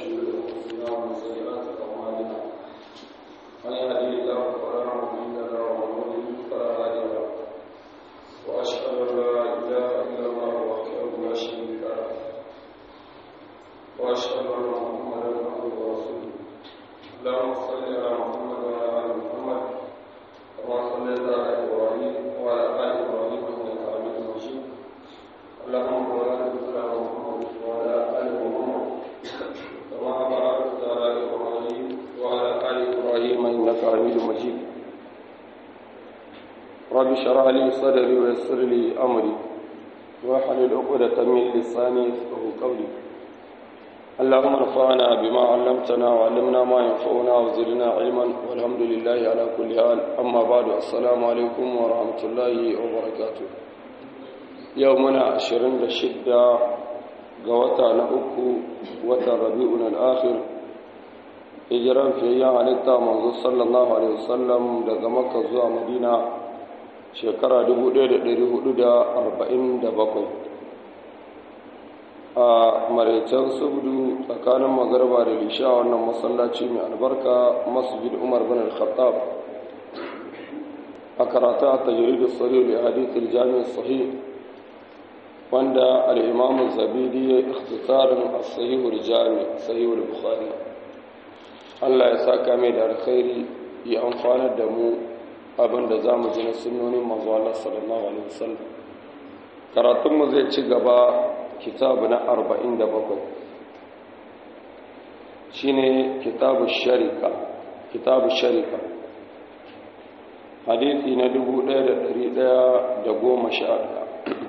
شرور أنفسنا ومن سيئات أعمالنا من يهده الله فلا مضل له ومن يضلل فلا هادي له وأشهد أن لا إله إلا الله وحده لا شريك له وأشهد أن محمدا عبده ورسوله اللهم صل على محمد وعلى آل محمد كما صليت على إبراهيم وعلى آل إبراهيم إنك حميد مجيد اللهم بارك على محمد وعلى آل محمد كما باركت على إبراهيم وعلى آل إبراهيم إنك حميد مجيد رب اشرح لي صدري ويسر لي أمري واحلل عقدة من لساني يفقهوا قولي اللهم انفعنا بما علمتنا وعلمنا ما ينفعنا وزدنا علما والحمد لله على كل حال أما بعد السلام عليكم ورحمة الله وبركاته يومنا عشرين لشدة قوتا نأكو وتا ربيعنا الآخر hijiran fiyayyen halitta manzo sallallahu alaihi wasallam daga makka zuwa madina shekara 1447 a maraicen subdu tsakanin magarba da lisha wannan masallaci mai albarka masjid umar bin al-khattab a karata a tajiridu tsari da hadithul jami'in sahih wanda al'imamun zabidi ya ikhtisarin a sahihul jami sahihul bukhari allah ya saka mai da alkhairi ya amfanar da mu abinda za mu ji na sunonin mazu Allah sallallahu alaihi wasallam karatunmu zai ci gaba kitabu na arba'in da bakwai shi ne kitabu sharika kitabu sharika hadithi na dubu ɗaya da ɗari ɗaya da goma sha ɗaya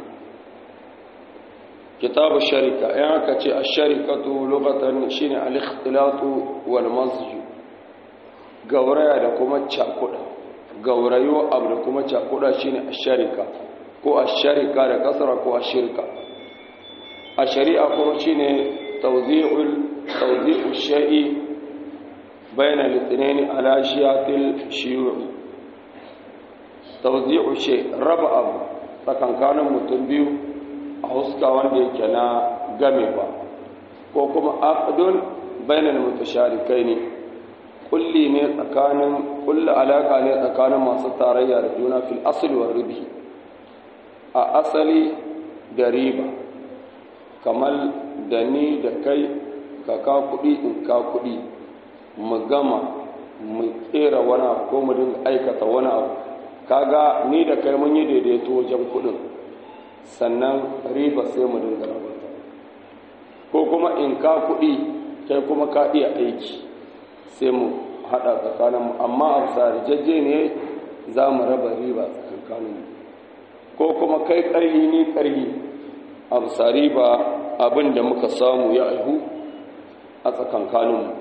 kitabu sharika yan aka ce a sharikatu lokatan shi ne alikhtilatu wal masju gauraya da kuma cakuɗa gaurayo abu da kuma cakuɗa shi ne a sharika ko a sharika da kasara ko a shirka a shari'a kuma shi ne tauzi'ul sha'i bayan litinin alashiyatil shiyuri tauzi'ul sha'i raba abu tsakankanin mutum biyu a huska wanda yake na game ba ko kuma aqdun bayan mutasharikai ne kulli ne tsakanin kulli alaka ne tsakanin masu tarayya da juna fil asli wa ribi a asali da riba kamar da ni da kai ka ka kuɗi in ka kuɗi mu gama mu tsera wani abu ko mu dinga aikata wani abu kaga ni da kai mun yi daidaito wajen kuɗin sannan riba sai mu dinga rabata ko kuma in ka kuɗi kai kuma ka iya aiki sai mu haɗa tsakaninmu amma a sarjaje ne za mu raba riba tsakaninmu ko kuma kai ƙarhi ni ƙarhi a riba abin da muka samu ya aihu a tsakankaninmu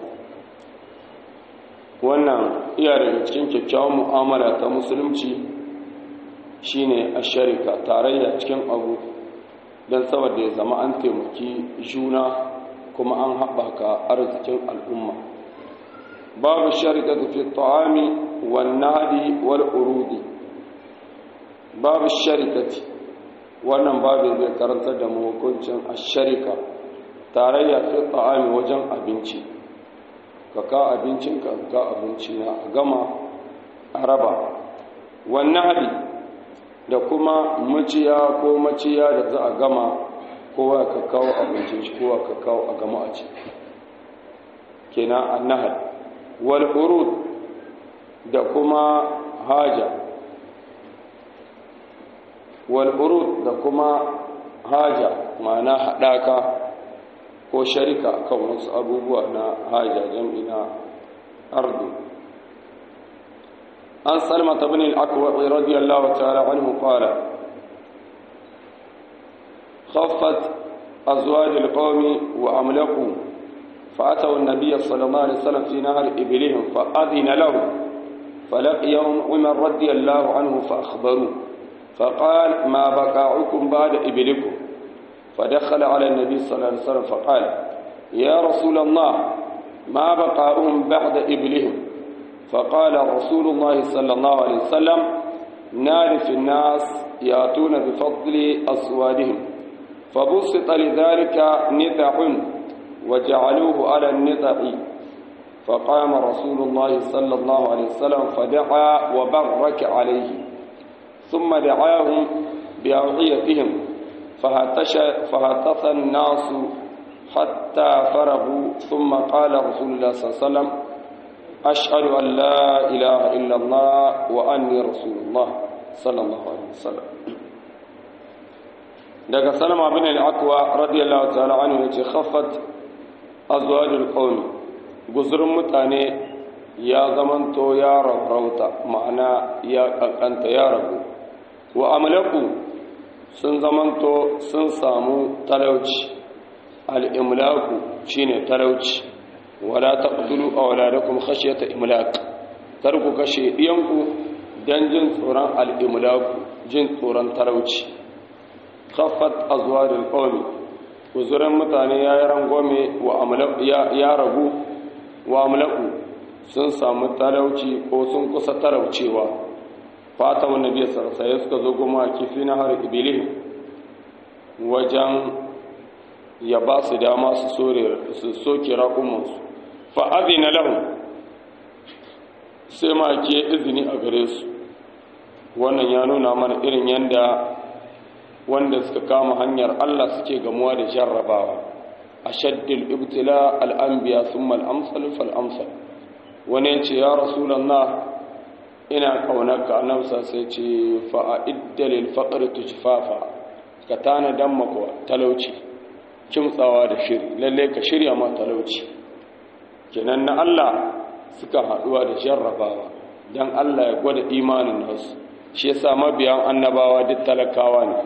wannan iya daga cikin kyakkyawan mu'amala ta musulunci shine a sharika tarayya cikin abu don saboda ya zama an taimaki juna kuma an haɓaka arzikin al'umma babu sharika fi ta'ami wan nadi wal urudi babu sharikati wannan babin zai karantar da mu hukuncin asharika tarayya fi ta'ami wajen abinci ka ka abincin ka ka abinci na a gama a raba wannan hadi da kuma maciya ko maciya da za a gama kowa ka kawo abincin shi kowa ka kawo a gama a ci kenan annahal wal urud da kuma haja walburud da kuma haja ma'ana haɗaka ko sharika kan wasu abubuwa na haja jam'i na ardu an salmata bin al'akwaɗi radiyallahu ta'ala anhu qala khaffat azwaj alqawmi wa amlaku فأتوا النبي صلى الله عليه وسلم في نهر إبلهم فأذن له فلقيهم عمر رضي الله عنه فأخبروه فقال ما بقاعكم بعد إبلكم فدخل على النبي صلى الله عليه وسلم فقال يا رسول الله ما بقاؤهم بعد إبلهم فقال رسول الله صلى الله عليه وسلم نار في الناس يأتون بفضل أسوادهم فبسط لذلك نتع وجعلوه على النطع فقام رسول الله صلى الله عليه وسلم فدعا وبرك عليه ثم دعاهم بأوعيتهم فهتش فهتف الناس حتى فرغوا ثم قال رسول الله صلى الله عليه وسلم أشهد أن لا إله إلا الله وأني رسول الله صلى الله عليه وسلم daga salama bin al-aqwa radiyallahu ta'ala anhu yace khaffat azwajul qawm guzurin mutane ya zamanto ya rauta ma'ana ya kankanta ya rabu wa amlaku sun zamanto sun samu talauci al-imlaku shine talauci wala taqtulu awladakum khashyata imlak kar ku kashe diyanku dan jin tsoron al-imlaku jin tsoron talauci khaffat azwarul qawmi uzuran mutane yayi rangwame wa amlaku ya ragu wa amlaku sun samu talauci ko sun kusa talaucewa fatan annabi sallallahu alaihi suka zo goma kifi na har ibilih wajen ya ba su dama su sore su soke raƙumansu fa'adina lahum sai ma ke izini a gare su wannan ya nuna mana irin yadda wanda suka kama hanyar Allah suke gamuwa da jarrabawa a shaddil ibtila al'ambiya sun mal'amsal fal'amsal wani ce ya rasulallah ina kaunarka annabsa sai ce fa'a'iddalil faƙar tujifafa ka tana dan makwa talauci kimtsawa da shiri lalle ka shirya ma talauci kenan na Allah suka haɗuwa da jarrabawa don Allah ya gwada imanin nasu shi yasa mabiyan annabawa duk talakawa ne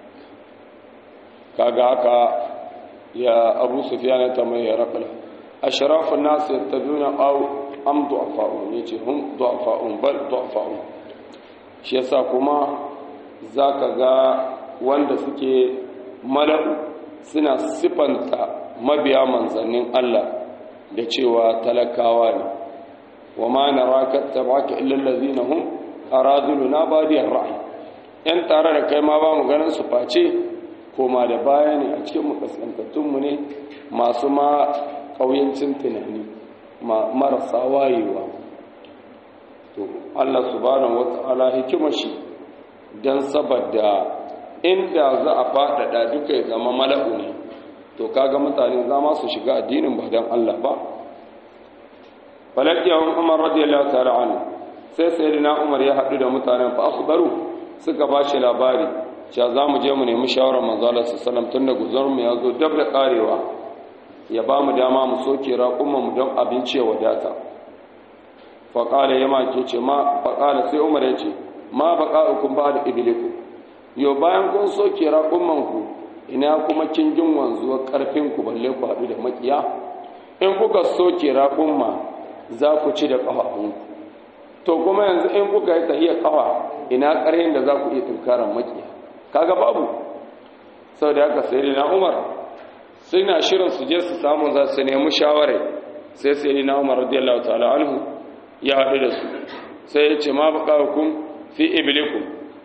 kaga haka ya abu sufiya na tamar ya raƙala a sharafin nasu ya tabi na au am du'afa'un ya ce hun du'afa'un bal du'afa'un shi yasa kuma za ka ga wanda suke mala'u suna sifanta mabiya manzannin Allah da cewa talakawa ne wa ma naraka tabaka illa allazina hum araduluna badiyar ra'ayi yan tare da kai ma ba mu ganin su face koma da baya ne a cikin makasantattun mu ne masu ma kauyancin tunani marasa wayewa to Allah subhanahu wata'ala hikimar shi dan saboda inda za a faɗaɗa duka ya zama mala'u ne to kaga mutane za ma su shiga addinin ba don Allah ba falakiyar umar radiyallahu ta'ala anhu sai sayyidina umar ya haɗu da mutanen fa akhbaru suka ba shi labari cewa za mu je mu nemi shawarar manzo Allah sallallahu tun da guzar mu ya zo dab da karewa ya ba mu dama mu soke raƙumma mu don abinci ya wadata fa qala yama ke ce ma fa qala sai umar ya ce ma baqa'ukum ba'da iblikum yo bayan kun soke raƙumman ku ina kuma kingin wanzuwar karfin ku balle ku haɗu da makiya in kuka soke raƙumma za ku ci da ƙafafunku to kuma yanzu in kuka yi tahiyar ƙafa ina ƙarhin da za ku iya tunkarar makiya kaga babu sau da haka sai na umar suna shirin su je su samu za su nemi shawarai sai sai na umar radiyallahu ta'ala anhu ya haɗu da su sai ya ce ma baka hukum fi iblikum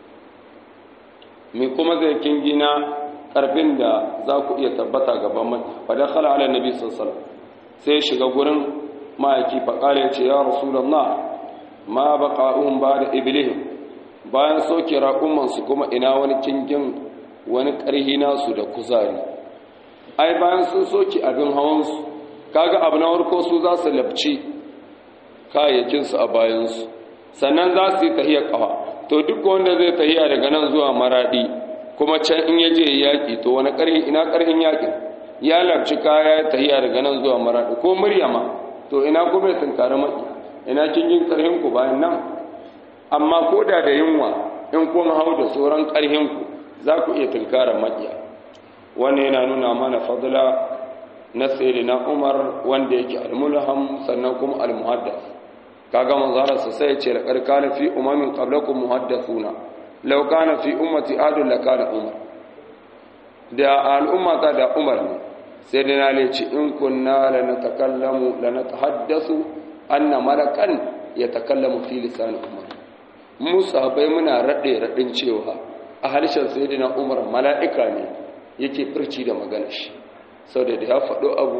mi kuma zai kingina ƙarfin da za ku iya tabbata gaban maki fadar khala ala nabi sallallahu sai ya shiga gurin ma'aiki faƙala ya ce ya rasulallah ma baƙa'un ba da iblihim bayan soke raƙumansu kuma ina wani kingin wani ƙarhi nasu da kuzari ai bayan sun soke abin hawansu kaga abu na warko su za su labci kayayyakinsu a bayansu sannan za su yi tahiyar ƙawa to duk wanda zai tahiya daga nan zuwa maraɗi kuma can in ya je yaƙi to wani ƙarhi ina ƙarhin yaƙin ya labci kaya ya tahiya daga nan zuwa maraɗi ko muryama to ina kuma ya tunkari maki ina kingin ƙarhin ku bayan nan amma ko da da yunwa in kun hau da sauran ƙarhinku za ku iya tunkarar maƙiya wannan yana nuna mana fadla na na umar wanda yake almulham sannan kuma almuhaddas kaga manzara su sai ce da karkana fi umamin qablakum muhaddathuna law kana fi ummati adul lakana umar da al'umma ta da umar ne sai dai na ce in kunna lanatakallamu lanatahaddasu anna malakan yatakallamu fi lisan umar mu sahabbai muna rade radin cewa a harshen sayyidina umar mala'ika ne yake furci da maganar shi saboda da ya faɗo abu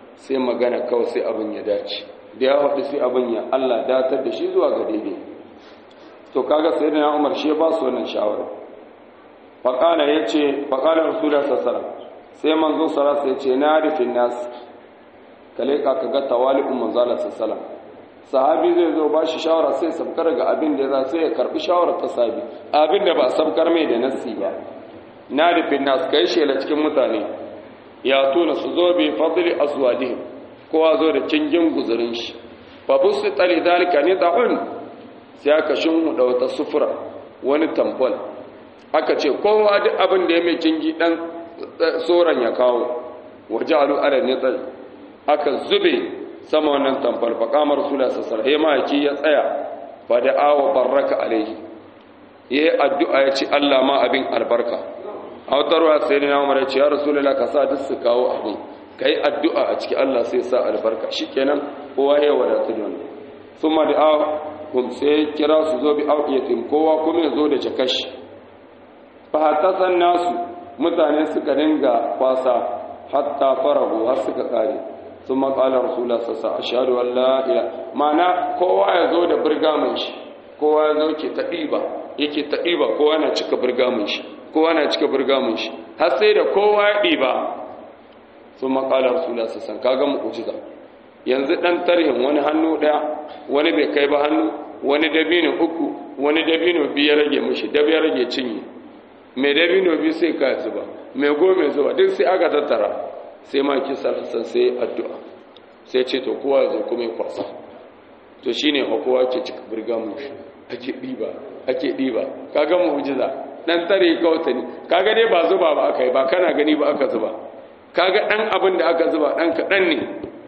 sai magana kawai sai abin ya dace da ya haɗu sai abin ya Allah datar da shi zuwa ga daidai to kaga sai da Umar shi ba su wannan shawara faqala yace faqala rasulullahi sallallahu alaihi wasallam sai manzo sallallahu alaihi yace na rifin nas kale ka kaga tawali'un manzo sallallahu alaihi wasallam sahabi zai zo ba shi shawara sai sabkar ga abin da ya sai ya karbi shawarar ta sabi abin da ba sabkar mai da nassi ba na rifin nas kai shela cikin mutane ya tuna su zo bi fadli azwadihim kowa zo da cingin guzurin shi fa busu tali dalika ni da'un sai aka shinhu da wata sufura wani tamfol aka ce kowa duk abin da ya mai cingi dan tsoron ya kawo waje alu ala nitsal aka zube sama wannan tamfol fa kamar rasula sassar he maki ya tsaya fa da awa barraka alaihi yayi addu'a ya ce Allah ma abin albarka a wata ruwa sai na umar ya ce ya rasulullah ka sa duk su kawo abin kai addu'a a ciki Allah sai sa albarka shikenan kowa ya wadatu da wannan summa da awa hum sai kira su zo bi auqiyatin kowa kuma ya zo da jakashi fa hatasan nasu mutane suka dinga kwasa hatta farahu har suka kare thumma qala rasulullah sallallahu alaihi wasallam ashhadu an la ilaha mana kowa ya zo da burgamin shi kowa ya zo ke ta diba yake ta diba kowa na cika burgamin shi kowa na cika burgamin shi har sai da kowa ya diba thumma qala rasulullah sallallahu alaihi wasallam kaga mu'jiza yanzu dan tarhin wani hannu daya wani bai kai ba hannu wani dabino uku wani dabino biyu ya rage mishi dab ya rage cinye mai dabino biyu sai ka zuba mai gome zuba duk sai aka tattara sai ma ki sarrasan sai addu'a sai ce to kowa zo kuma ya kwasa to shine ha kowa ke cika burga mu ake diba ake diba kaga mu'jiza dan tare kauta ne kaga dai ba zuba ba aka yi ba kana gani ba aka zuba kaga dan abin da aka zuba dan kadan ne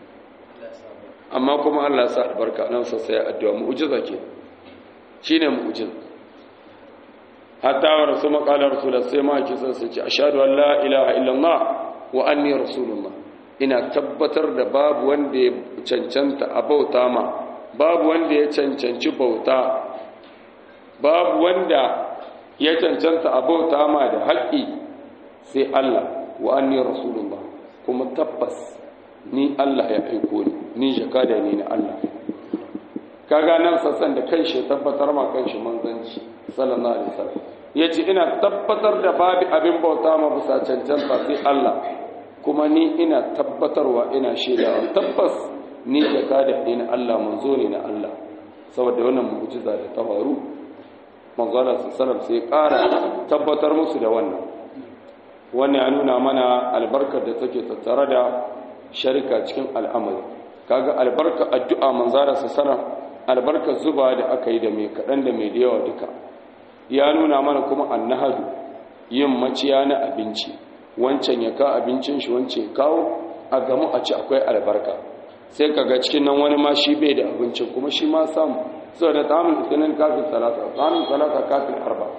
amma kuma Allah sa albarka nan sa sai addu'a mu'jiza ke shine mu'jiza hatta wa rasul qala rasul sai ma ki san sai ce ashhadu an la ilaha illallah wa anni rasulullah ina tabbatar da babu wanda ya cancanta a bauta ma babu wanda ya cancanci bauta babu wanda ya cancanta a bauta ma da haƙƙi sai Allah wa anni rasulullah kuma tabbas ni Allah ya aiko ni ni jakada ne na Allah kaga nan sassan da kai shi tabbatar ma kan shi manzanci sallallahu alaihi wasallam yace ina tabbatar da babu abin bauta ma bisa cancanta sai Allah kuma ni ina tabbatarwa ina shaidawa tabbas ni jakada ne na Allah manzo ne na Allah saboda wannan mu'jiza da ta faru manzo Allah sallallahu sai ƙara tabbatar musu da wannan wannan ya nuna mana albarkar da take tattare da sharika cikin al'amari kaga albarka addu'a manzara su sana albarka zuba da aka yi da mai kaɗan da mai da yawa duka ya nuna mana kuma annahadu yin maciya na abinci wancan ya ka abincin shi wancan ya kawo a gamu a ci akwai albarka sai kaga cikin nan wani ma shi bai da abincin kuma shi ma samu saboda tamun isinin kafin talata tamun talata kafin arba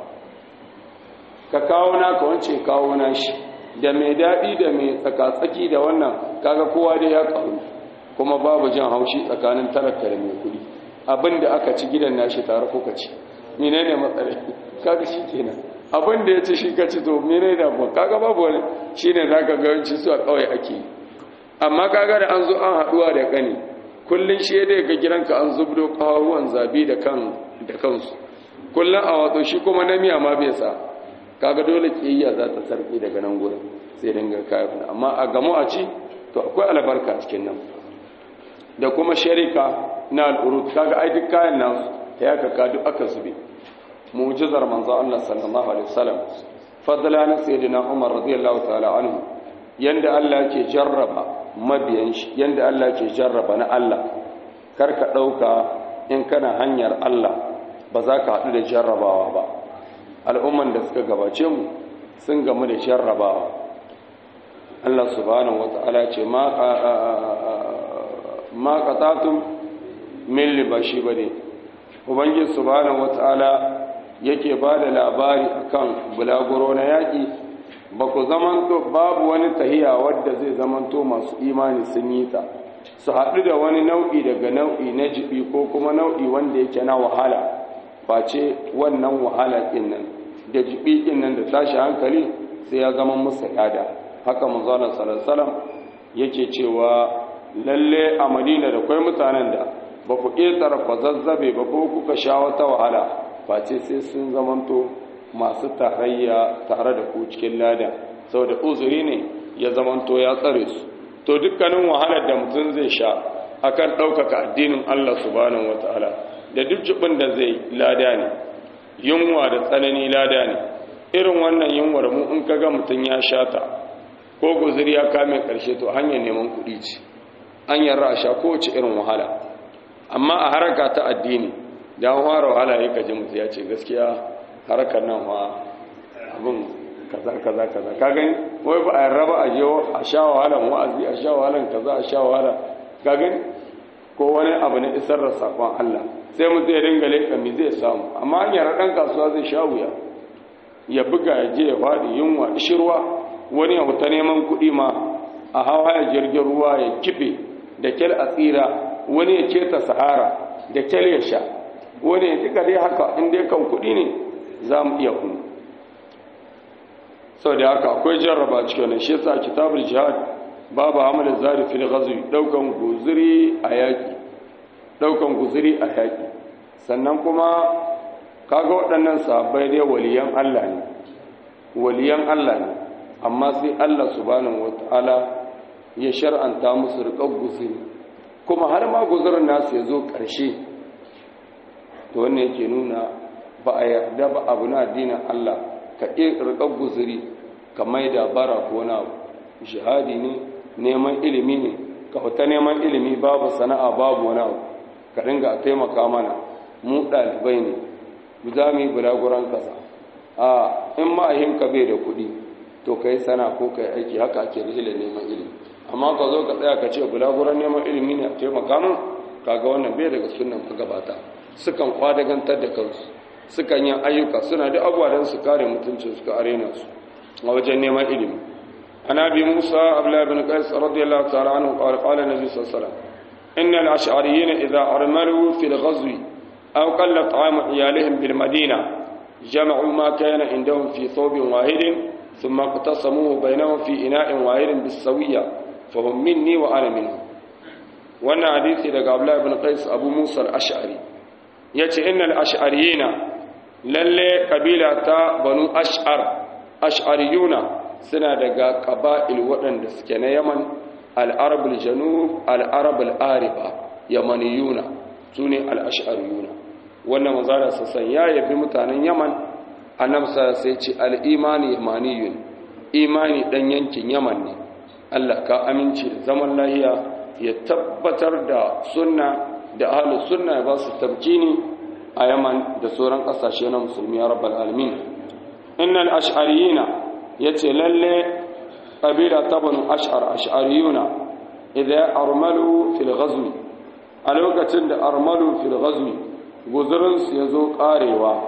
ka kawo naka wancan kawo na shi da mai daɗi da mai tsakatsaki da wannan kaga kowa dai ya ƙaru kuma babu jan haushi tsakanin talaka da mai kuɗi abin da aka ci gidan nashi tare kuka ci mene ne matsala kaga shi kenan abin da ya ci shi ka ci to mene da ba kaga babu wani shi ne za ka gawanci su a ƙauye ake yi amma kaga da an zo an haɗuwa da ƙani kullum shi dai ga gidanka an zubdo ƙawaruwan zabi da kan da kansu kullum a watsa shi kuma na miya ma bai sa kaga dole kiyayya za ta sarki daga nan gurin sai dinga kayan amma a gamo a ci to akwai albarka cikin nan da kuma sharika na al'urut kaga ai duk kayan nasu ta yaka ka duk aka zube mu'jizar manzo Allah sallallahu alaihi wasallam fadla na sayyidina Umar radiyallahu ta'ala anhu yanda Allah yake jarraba mabiyan shi yanda Allah yake jarraba na Allah karka dauka in kana hanyar Allah ba za ka haɗu da jarrabawa ba al'umman da suka gabace mu sun gamu da jarrabawa Allah subhanahu wata'ala ce ma qatatun min libashi bane ubangiji subhanahu wata'ala yake ba da labari akan bulaguro na yaƙi ba ku zamanto babu wani tahiya wadda zai zamanto masu imani sun yi ta su haɗu da wani nau'i daga nau'i na jibi ko kuma nau'i wanda yake na wahala face wannan wahala ɗin nan da jibi ɗin nan da tashi hankali sai ya zama musu yada haka manzana salasalam yake cewa lalle a madina da kwai mutanen da ba ku ƙetare kwazazzabe ba ko kuka sha wata wahala face sai sun zamanto masu tarayya tare da ku cikin lada saboda uzuri ne ya zamanto ya tsare su to dukkanin wahalar da mutum zai sha akan ɗaukaka addinin Allah subhanahu wataala da duk jibin da zai lada ne yunwa da tsanani lada ne irin wannan yunwar mu in kaga mutum ya sha ta ko guzuri ya kame karshe to hanyar neman kuɗi ce an yarra a sha kowace irin wahala amma a haraka ta addini da an fara wahala ya kaji mutu ya ce gaskiya harakar nan wa abin kaza kaza kaza ka gani wai ba a yarra ba a je a sha wahalan wa'azi a sha wahalan kaza a sha wahala ka gani ko wani abu na isar da sakon Allah sai mutu ya dinga leƙa me zai samu amma an yarra ɗan kasuwa zai sha wuya ya buga ya je ya faɗi yunwa ishirwa wani ya huta neman kuɗi ma a hawa ya jirgin ruwa ya kife da kyal a tsira wani ya keta sahara da kyal ya sha wani ya duka dai haka in dai kan kuɗi ne za mu iya kunu sau da haka akwai jarraba cikin wani shi sa kitabul jihad babu hamalin zari fil ghazwi daukan guzuri a yaki daukan guzuri a yaki sannan kuma kaga waɗannan sahabbai dai waliyan Allah ne waliyan Allah ne amma sai Allah subhanahu wataala ya shar'anta musu riƙar guzuri kuma har ma guzurin nasu ya zo ƙarshe to wannan yake nuna ba a yarda ba abu na addinin Allah ka riƙar guzuri ka maida bara ko na jihadi ne neman ilimi ne ka fita neman ilimi babu sana'a babu wani abu ka dinga a taimaka mana mu ɗalibai ne za mu yi bulaguran kasa a in ma'ahinka bai da kuɗi to ka yi sana ko ka yi aiki haka ake rihila neman ilimi amma ka zo ka tsaya ka ce bulaguran neman ilimi ne a taimaka min kaga wannan bai daga sunan magabata sukan kwadagantar da kansu sukan yin ayyuka suna da abuwa don su kare mutuncin suka arena su a wajen neman ilimi an abi musa abdullahi bin qais radiyallahu ta'ala anhu qala qala nabi sallallahu alaihi wasallam inna al-ash'ariyyin idha armalu fil ghazwi aw qalla ta'amu iyalihim bil madina jama'u ma kana indahum fi thawbin wahidin ثم اقتسموه بينهم في إناء واحد بالسوية فهم مني وأنا منهم وانا حديثي لك عبد الله بن قيس أبو موسى الأشعري يأتي إن الأشعريين للي قبيلة بنو أشعر أشعريون سنة دقا قبائل وطن دسكنا يمن العرب الجنوب العرب الآربة يمنيون سوني الأشعريون وانا مزارة سسن يا يبي متانا يمن annabi sai ce al'imani yamaniyun imani dan yankin yaman ne Allah ka aminci da zaman lahiya ya tabbatar da sunna da ahlus sunna ya ba su tabkini a yaman da sauran kasashe na musulmi ya rabbal alamin innal ash'ariyina yace lalle qabila tabanu ash'ar ash'ariyuna idza armalu fil ghazwi a lokacin da armalu fil ghazwi guzurin su yazo karewa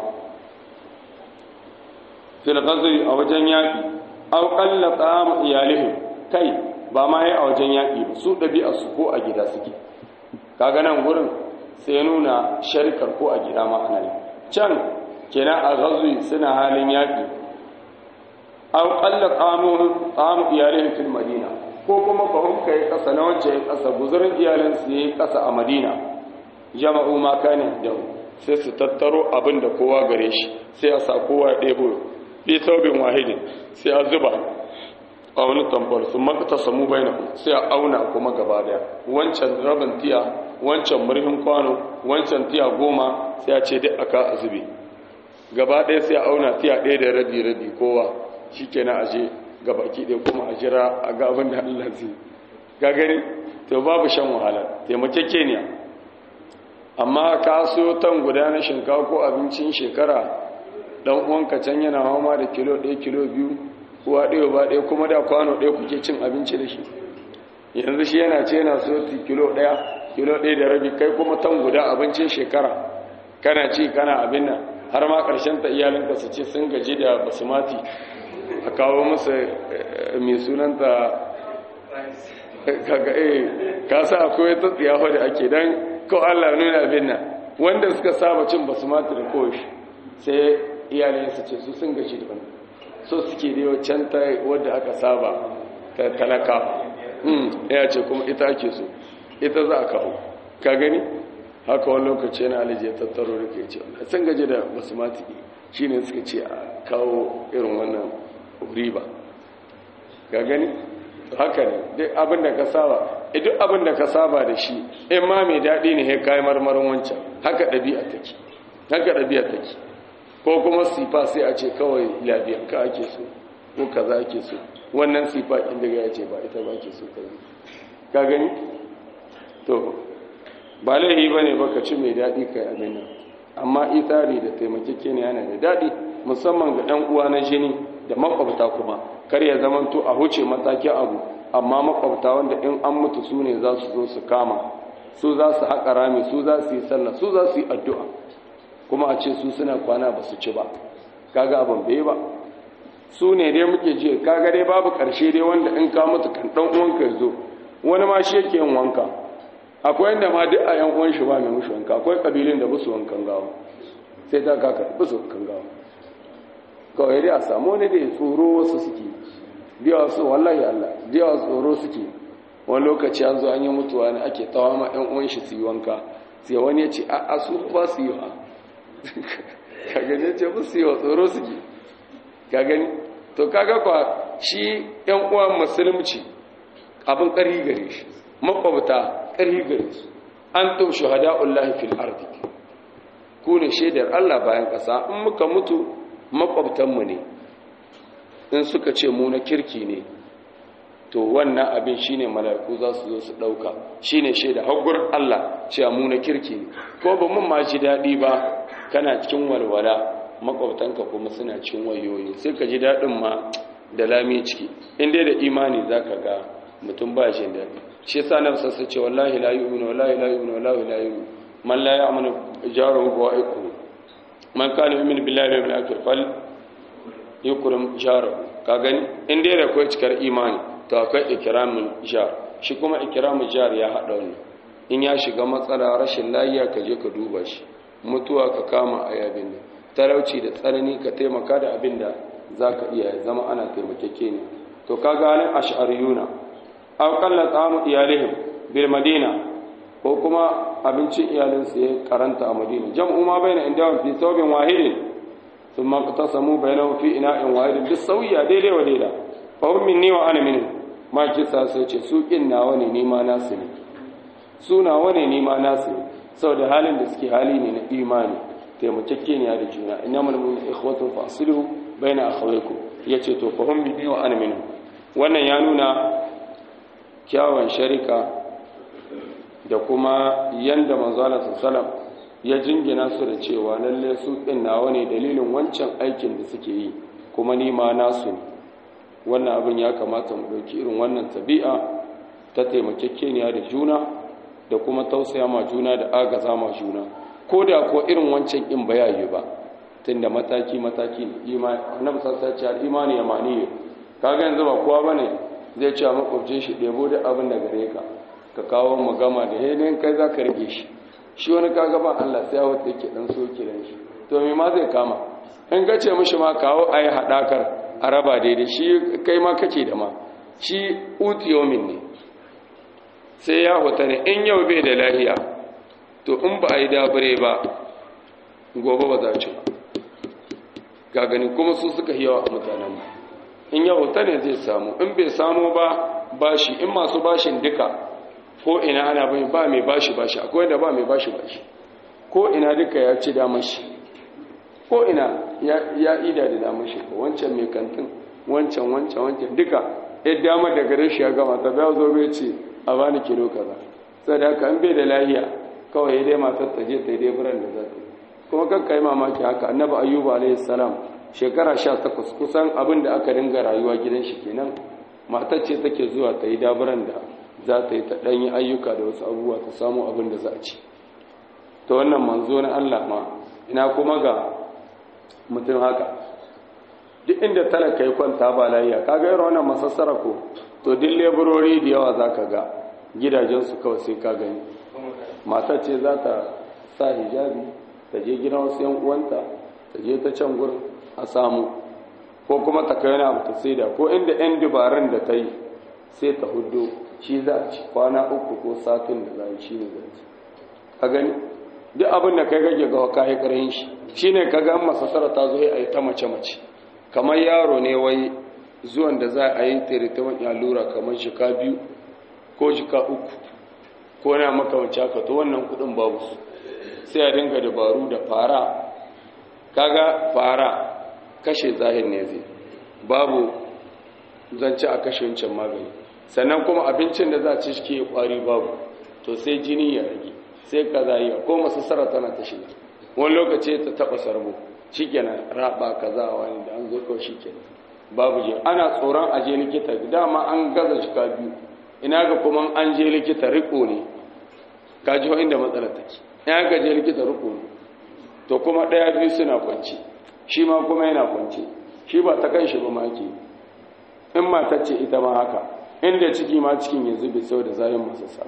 fil ghazwi a wajen yaki aw qalla ta'am iyalihim kai ba ma yi a wajen yaki ba su dabi'a su ko a gida suke kaga nan gurin sai nuna sharikar ko a gida ma ana yi can kenan a ghazwi suna halin yaki aw qalla ta'amu ta'am iyalihim fil madina ko kuma fahim kai kasa na wance ya kasa guzurin iyalin su yayi kasa a madina jama'u ma kana da sai su tattaro abin da kowa gare shi sai a sa kowa ya ɗebo fi saubin wahidin sai a zuba a wani tambar su makata samu bai sai a auna kuma gaba daya wancan rabin tiya wancan murhin kwano wancan tiya goma sai a ce duk aka a zube gaba daya sai a auna tiya ɗaya da rabi rabi kowa shi kenan aje gabaki ɗaya kuma a jira a ga abin da allah zai ga gani to babu shan wahala taimakekeniya amma ka so tan guda na shinkafa ko abincin shekara dan uwanka can yana hama da kilo ɗaya kilo biyu uwa ɗaya ba ɗaya kuma da kwano ɗaya kuke cin abinci da shi yanzu shi yana ce yana so kilo ɗaya kilo ɗaya da rabi kai kuma tan guda abincin shekara kana ci kana abin nan har ma ƙarshen ta iyalinka su ce sun gaji da basmati a kawo musu mai sunanta kaga eh ka sa akwai ta tsiyawa da ake dan ko Allah nuna abin nan wanda suka saba cin basmati da koshi sai iyayen su ce su sun gaji da wannan so suke da yau can ta wadda aka saba ta talaka ya ce kuma ita ake so ita za a kawo ka gani haka wani lokaci yana alije tattaro da ke ce sun gaje da basmati shi ne suka ce a kawo irin wannan riba ka gani haka ne duk abin da ka saba duk abin da ka saba da shi in ma mai daɗi ne ya kayi marmarin wancan haka ɗabi'a take haka ɗabi'a take ko kuma sifa sai a ce kawai labiyan ka ake so ko kaza ake so wannan sifa ɗin daga ya ce ba ita ba ke so ka gani to ba laihi ba ne ba ka ci mai daɗi ka yi abin nan amma itari da taimakeke ne yana da daɗi musamman ga ɗan uwa na jini da makwabta kuma kar ya zamanto a huce matakin abu amma makwabta wanda in an mutu su ne za su zo su kama su za su haƙa rami su za su yi sallah su za su yi addu'a kuma a ce su suna kwana ba su ci ba kaga abin bai ba su ne dai muke ji kaga dai babu ƙarshe dai wanda in ka mutu kan ɗan uwanka ya zo wani ma shi yake yin wanka akwai yadda ma duk a yan uwan shi ba mai mushi wanka akwai ƙabilun da busu wankan gawa sai ta kaka busu wankan gawa kawai dai a samu wani da ya tsoro wasu suke biya wasu wallahi Allah biya wasu tsoro suke wani lokaci an zo an yi mutuwa ne ake tawa ma yan uwan shi su yi wanka sai wani ya ce a a su ba su yi wa ka gani ce ba su yi wa tsoro suke ka gani to kaga kwa shi yan uwan musulunci abin ƙarhi gare shi makwabta ƙarhi gare su an tum shuhada'ullahi fil ardi ku ne shaidar Allah bayan ƙasa in muka mutu makwabtanmu ne in suka ce mu na kirki ne to wannan abin shine mala'iku za su zo su ɗauka shine shaida hagur Allah cewa mu na kirki ne ko ba mun ma ji daɗi ba kana cikin walwala makwabtanka kuma suna cikin wayoyi sai ka ji daɗin ma da lami ciki in dai da imani za ka ga mutum ba shi daɗi shi yasa nan sassa ce wallahi la yu'minu wallahi la yu'minu wallahi la yu'minu man la ya'manu jaruhu wa aiku man kana yu'minu billahi wal yawmil akhir fal yukrim jaruhu ka gani in dai da kai cikar imani to akwai ikramul jar shi kuma ikramul jar ya hada wannan in ya shiga matsala rashin lafiya ka je ka duba shi mutuwa ka kama ayabin nan talauci da tsanani ka taimaka da abin da zaka iya zama ana taimakeke ne to kaga halin ash'ariyuna aw qalla ta'amu iyalihim bil madina ko kuma abincin iyalinsu ya karanta a madina jam'u ma bayna indahum fi thawbin wahidin thumma qatasamu bainahum fi ina'in wahidin bis sawiya daidai wa daida fa hum minni wa ana minhum ma kisa sai ce su kin nawa ne ni ma nasu ne su nawa ne ni ma nasu ne saboda halin da suke hali ne na imani taimakekeniya da juna innamal mu'minuna ikhwatun fa aslihu baina akhawaykum yace to fa hum minni wa ana minhum wannan ya nuna kyawun sharika da kuma yanda manzala sallam ya jingina su da cewa lalle su ɗin nawa ne dalilin wancan aikin da suke yi kuma ni ma nasu ne wannan abin ya kamata mu ɗauki irin wannan tabi'a ta taimakekeniya da juna da kuma tausaya ma juna da agaza ma juna ko da ko irin wancan in ba yayi ba tunda mataki mataki ne imani annabi sallallahu alaihi wasallam imani yamani kaga yanzu ba kowa bane zai ce makwabcin shi ɗebo da abin da gare ka ka kawo mu gama da hedin kai za ka rike shi shi wani kaga ba Allah sai wata yake dan soke dan shi to me ma zai kama in ka ce mishi ma kawo ayi hadakar a raba daidai shi kai ma kake da ma shi utiyomin ne sai ya huta ne in yau bai da lahiya to in ba a yi dabure ba gobe ba za ci ba ga gani kuma su suka yawa a mutanen in ya huta ne zai samu in bai samu ba bashi in masu bashin duka ko ina ana bai ba mai bashi bashi akwai wanda ba mai bashi bashi ko ina duka ya ci damar shi ko ina ya ida da damar shi ko wancan mai kantin wancan wancan wancan duka ya damar da gare shi ya gama ta bayan zo bai ce a bani kilo kaza sai da haka an bai da lahiya kawai ya dai matar ta je ta yi dai furan da za ta kuma kan kai mamaki haka annabi ayyuba alayhi salam shekara sha takwas kusan abin da aka dinga rayuwa gidan shi kenan matar ce take zuwa ta yi daburan da za ta yi ta ɗanyi ayyuka da wasu abubuwa ta samu abin da za a ci ta wannan manzo na Allah ma ina kuma ga mutum haka duk inda talaka ya kwanta ba layya kaga irin wannan masassara ko to duk leburori da yawa za ka ga gidajensu kawai sai ka gani matar ce za ta sa hijabi ta je gidan wasu yan uwanta ta je ta can gurin a samu ko kuma ta kai wani abu ta saida ko inda yan dubarun da ta yi sai ta hudu shi za a ci kwana uku ko satin da za a shi ne za a ci a gani duk abin da kai kake ga ka yi ƙarhin shi shi ne ka ga masasara ta zo a yi ta mace-mace kamar yaro ne wai zuwan da za a yi teritawan allura kamar shika biyu ko shika uku ko na makamanci haka to wannan kudin babu su sai a dinga dabaru da fara kaga fara kashe zahir ne zai babu zance a kashe wancan magani sannan kuma abincin da za a ci shi ke kwari babu to sai jini ya rage sai kaza yi ko masassara tana ta shiga wani lokaci ta taba sarbo shikenan raba kaza wani da an zo kawai shikenan babu je ana tsoron aje likita dama an gaza shika biyu ina ga kuma an je likita riko ne ka ji inda matsalar take ina ga je likita riko ne to kuma daya biyu suna kwanci shi ma kuma yana kwanci shi ba ta kan shi ba ma ke in matar ce ita ma haka inda ciki ma cikin yanzu bai sau da zayin masu sa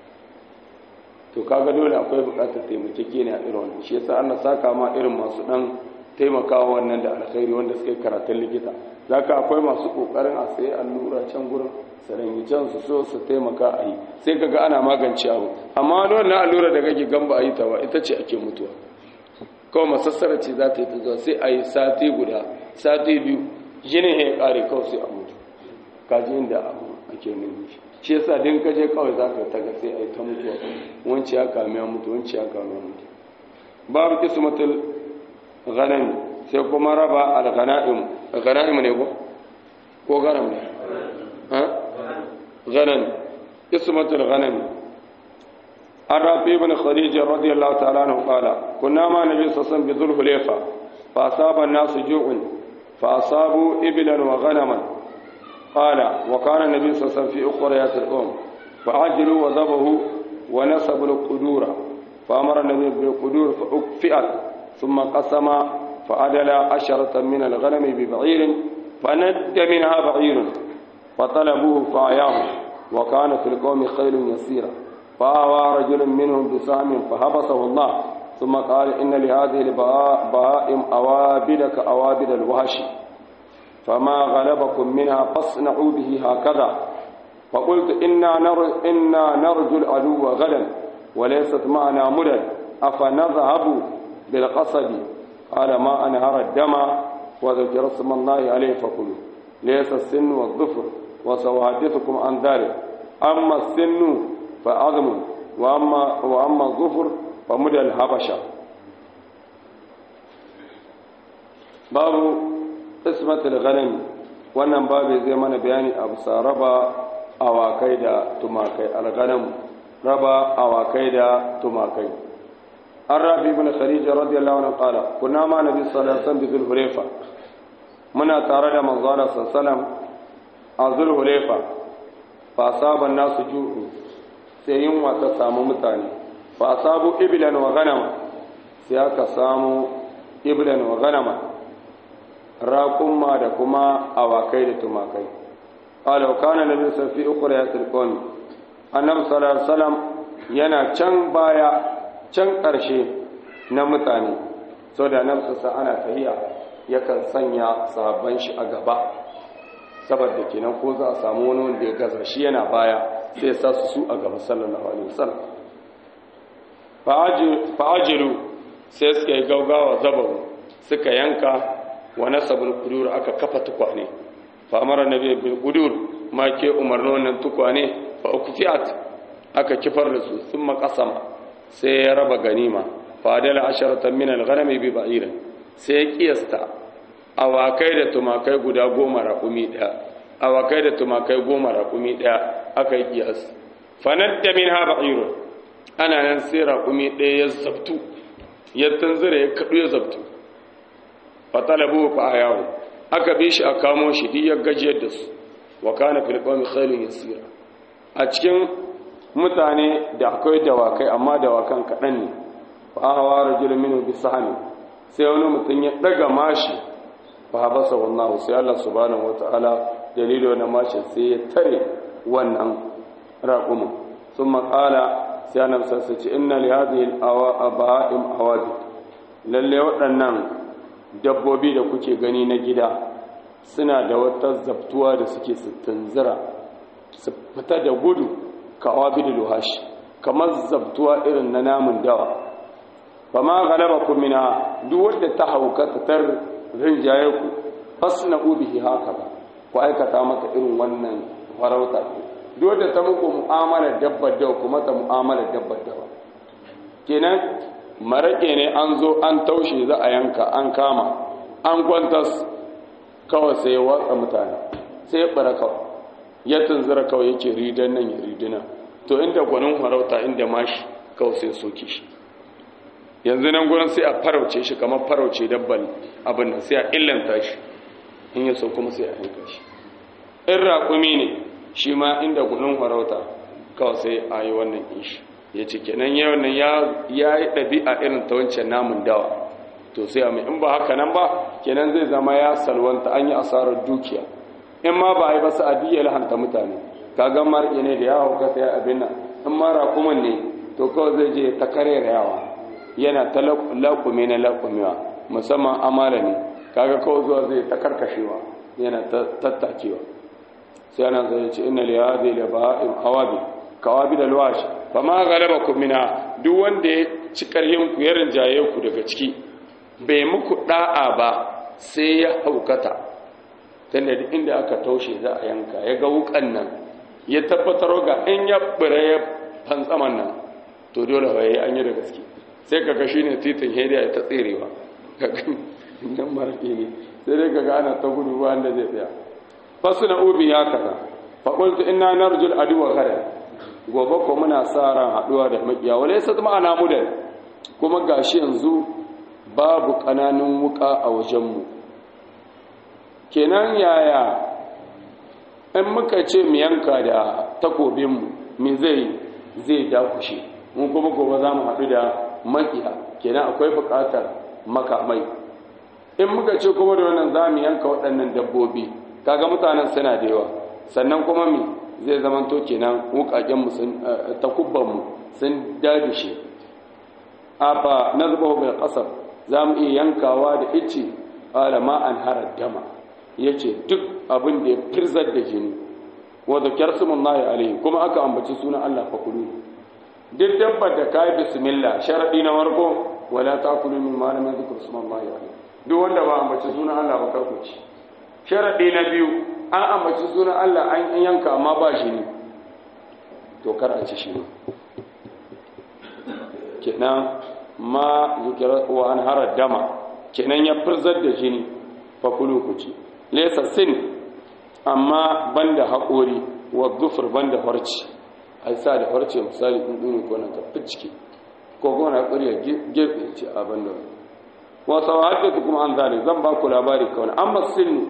to kaga dole akwai bukatar taimakeke ne a irin wannan shi yasa Allah saka ma irin masu dan taimakawa wannan da alkhairi wanda suka yi karatun likita zaka akwai masu kokarin a sayi allura can gurin sarangi can su so su taimaka a yi sai kaga ana magance abu amma wannan allura da kake gamba a yi ta ba ita ce ake mutuwa kawai masassara ce za ta yi ta zuwa sai a yi sati guda sati biyu jinin ya kare kawai sai a mutu kaji inda abu ake nuni shi yasa din ka je kawai za ka taga sai a yi ta mutuwa wanci ya kame ya mutu wanci ya kame ya mutu babu kismatul ghanam sai kuma raba al-ghanaim ghanaim ne ko ko ghanam ne ha ghanam kismatul ghanam الرافي بن خديج رضي الله تعالى عنه قال كنا مع النبي صلى الله عليه وسلم بذو الحليفة فأصاب الناس جوع فأصابوا إبلا وغنما قال وكان النبي صلى الله عليه وسلم في أخريات الأم فعجلوا وذبحوا ونسبوا القدور فأمر النبي بالقدور فأكفئت ثم قسم فعدل عشرة من الغنم ببعير فند منها بعير فطلبوه فعياه وكان في القوم خيل يسيرة فآوى رجل منهم بسهم فحبسه الله ثم قال إن لهذه البهائم أوابد كأوابد الوحش فما غلبكم منها فاصنعوا به هكذا فقلت إنا, نر إنا نرجو العدو غدا وليست معنا مدد أفنذهب بالقصد قال ما أنهر الدم وذكر اسم الله عليه فكلوا ليس السن والظفر وسأحدثكم عن ذلك أما السن فعظم وأما, وأما الظفر فمدى الهبشة باب قسمة الغنم wannan babu zai mana bayani a bisa raba awakai da tumakai alghanam raba awakai da tumakai an rafi ibn khadija radiyallahu anhu qala kunna ma nabi sallallahu alaihi wasallam bi zulhulayfa muna tare da manzo Allah sallallahu alaihi wasallam a zulhulayfa fa asaba nasu ju'u sai yunwa ta samu mutane fa asabu iblan wa ghanama sai aka samu iblan wa ghanama raƙumma da kuma awakai da tumakai ƙala kana nabi safi ukura ya tilkoni annabi sallallahu alaihi wasallam yana can baya can ƙarshe na mutane so da nan sa ana tahiya yakan sanya sahabban shi a gaba saboda kenan ko za a samu wani wanda ya gaza shi yana baya sai ya sa su su a gaba sallallahu alaihi wasallam fa'ajiru sai suka yi gaugawa zabaru suka yanka wa nasabul qudur aka kafa tukwane fa amara nabi bil qudur ma ke umarno wannan tukwane fa ukfiyat aka kifar da su thumma qasama sai ya raba ganima fa dala asharatan min al ghanami bi ba'ir sai ya kiyasta awakai da tumakai guda goma raƙumi ɗaya awakai da tumakai goma raƙumi ɗaya aka yi kiyas fa nadda minha ba'irun ana nan sai raƙumi ɗaya ya zabtu ya tanzira ya kaɗu ya zabtu fatalabu fa ayahu aka bi shi a kamo shi duk ya gajiyar da su wa kana fil qawmi khailun yasira a cikin mutane da akwai dawakai amma dawakan kaɗan ne fa hawa rajulun minhu bi sahmi sai wani mutum ya daga mashi fa habasa wallahu sai Allah subhanahu wataala dalilo na mashi sai ya tare wannan raqumu thumma qala sai annabi sai ce inna li hadhihi al-awa'im awabid lalle waɗannan dabbobi da kuke gani na gida suna da wata zabtuwa da suke tunzira su fita da gudu kawa bidul wahashi kamar zabtuwa irin na namun dawa ba ma galaba ku mina duk wanda ta hauka ta tar rinjaye ku fasna ubihi haka ba ku aikata maka irin wannan farauta duk wanda ta muku mu'amala dabbar dawa kuma ta mu'amala dabbar dawa kenan marake ne an zo an taushe za a yanka an kama an kwantas kawai sai ya watsa mutane sai ya bara kawai ya tunzura kawai yake ridan nan ya ridina to inda gwanin farauta inda mashi kawai sai soke shi yanzu nan gurin sai a farauce shi kamar farauce dabban abin nan sai a illanta shi in ya so kuma sai a yanka shi in raƙumi ne shi ma inda gwanin farauta kawai sai a yi wannan ishi ya ce kenan yau nan ya yi ɗabi'a irin ta wancan namun dawa to sai a mai in ba haka nan ba kenan zai zama ya salwanta an yi asarar dukiya in ma ba a yi ba su adiyya lahanta mutane kaga mar'i ne da yawo ka sai abin nan in ma raƙuman ne to kawai zai je ta kare yawa yana ta laƙume na laƙumewa musamman amala ne kaga kawai zuwa zai ta karkashewa yana ta tattakewa sai ana zai ce ina liya zai da ba'in hawabi kawabi da luwashi ba ma galaba ku mina duk wanda ya ci ƙarhin ku ya rinjaye ku daga ciki bai muku da'a ba sai ya haukata tunda duk inda aka taushe za a yanka ya ga wukan nan ya tabbatar ga in ya bire ya fantsaman nan to dole ba yi an yi da gaske sai kaga shi ne titin hediya ya ta tserewa nan maraƙi ne sai dai kaga ana ta gudu ba wanda zai tsaya fasu na ubi ya kaza faƙultu ina narjul aduwa kada gobe ko muna sa ran haɗuwa da maƙiya wale sa zama ana mudan kuma gashi yanzu babu ƙananan wuka a wajenmu kenan yaya in muka ce mu yanka da takobinmu me zai zai dakushe mun kuma gobe za mu haɗu da makiya kenan akwai buƙatar makamai in muka ce kuma da wannan za mu yanka waɗannan dabbobi kaga mutanen suna da yawa sannan kuma mi zai zamanto kenan wuƙaƙenmu sun takubbanmu sun dadishe afa na zuba bil ƙasar za mu iya yankawa da ice alama an harar dama ya ce duk abin da ya firzar da jini wadda kyarsumun lahi alaihi kuma aka ambaci sunan Allah fa kulu duk dabbar da ka yi bismillah sharaɗi na warko wala ta kulu min malamin zikir sunan lahi alaihi duk wanda ba ambaci sunan Allah ba karku ci sharaɗi na biyu an ambaci sunan Allah an yanka amma ba shi ne to kar a ci shi ne kenan ma zikira wa an harar dama kenan ya firzar da jini fa kulu ku ci laysa sin amma banda haƙori wa zufur banda farci ai sa da farce misali in duni ko nan ka ficike ko kuma na ƙuri ya gefe ce a banda wa sawahatu kuma an zali zan ba ku labari kawai amma sin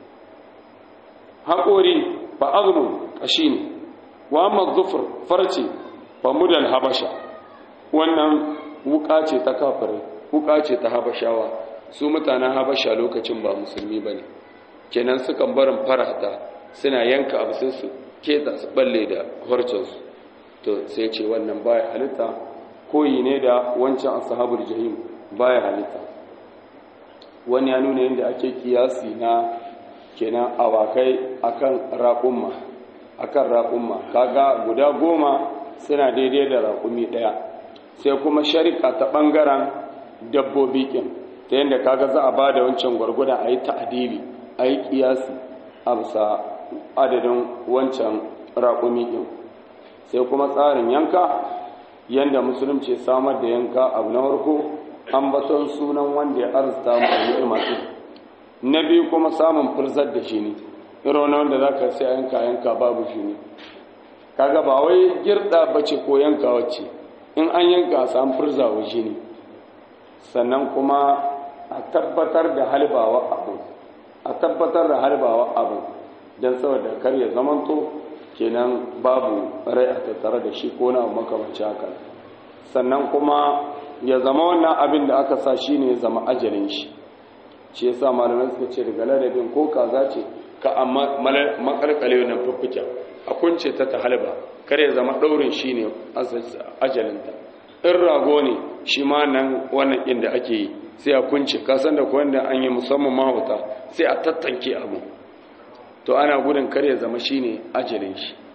haƙori fa azmun kashi ne wa amma zufur farce fa mudal habasha wannan wuka ce ta kafirai wuka ce ta habashawa su mutanen habasha lokacin ba musulmi ba ne kenan sukan barin farata suna yanka abu sai su keta su balle da horcinsu to sai ce wannan baya halitta koyi ne da wancan ashabul jahim baya halitta wani ya nuna yadda ake kiyasi na kenan awakai akan raƙumma akan raƙumma kaga guda goma suna daidai da raƙumi ɗaya sai kuma sharika ta ɓangaren dabbobi ƙin ta yadda kaga za a ba da wancan gwargwadon a yi ta'adili a yi ƙiyasi a bisa adadin wancan raƙumi ɗin sai kuma tsarin yanka yadda musulunci samar da yanka abu na farko ambaton sunan wanda ya arzita mu a ni'ima ɗin na biyu kuma samun furzar da shi ne irin wanda za ka sai yanka yanka babu shi ne kaga ba wai girɗa bace ko yanka wacce in an yanka a samu furza waje ne sannan kuma a tabbatar da halbawa abu a tabbatar da halbawa abu don saboda kar ya zamanto kenan babu rai a tattare da shi ko na makamanci haka sannan kuma ya zama wannan abin da aka sa shi ne ya zama ajalin shi shi yasa malamai suka ce daga ladabin ko kaza ce ka amma makarkale wannan fuffuken a kunce ta ta halba kar ya zama ɗaurin shi ne ajalinta in rago ne shi ma nan wannan inda ake yi sai a kunce kasan da kuwa da an yi musamman mahauta sai a tattanke abu to ana gudun kar ya zama shi ne ajalin shi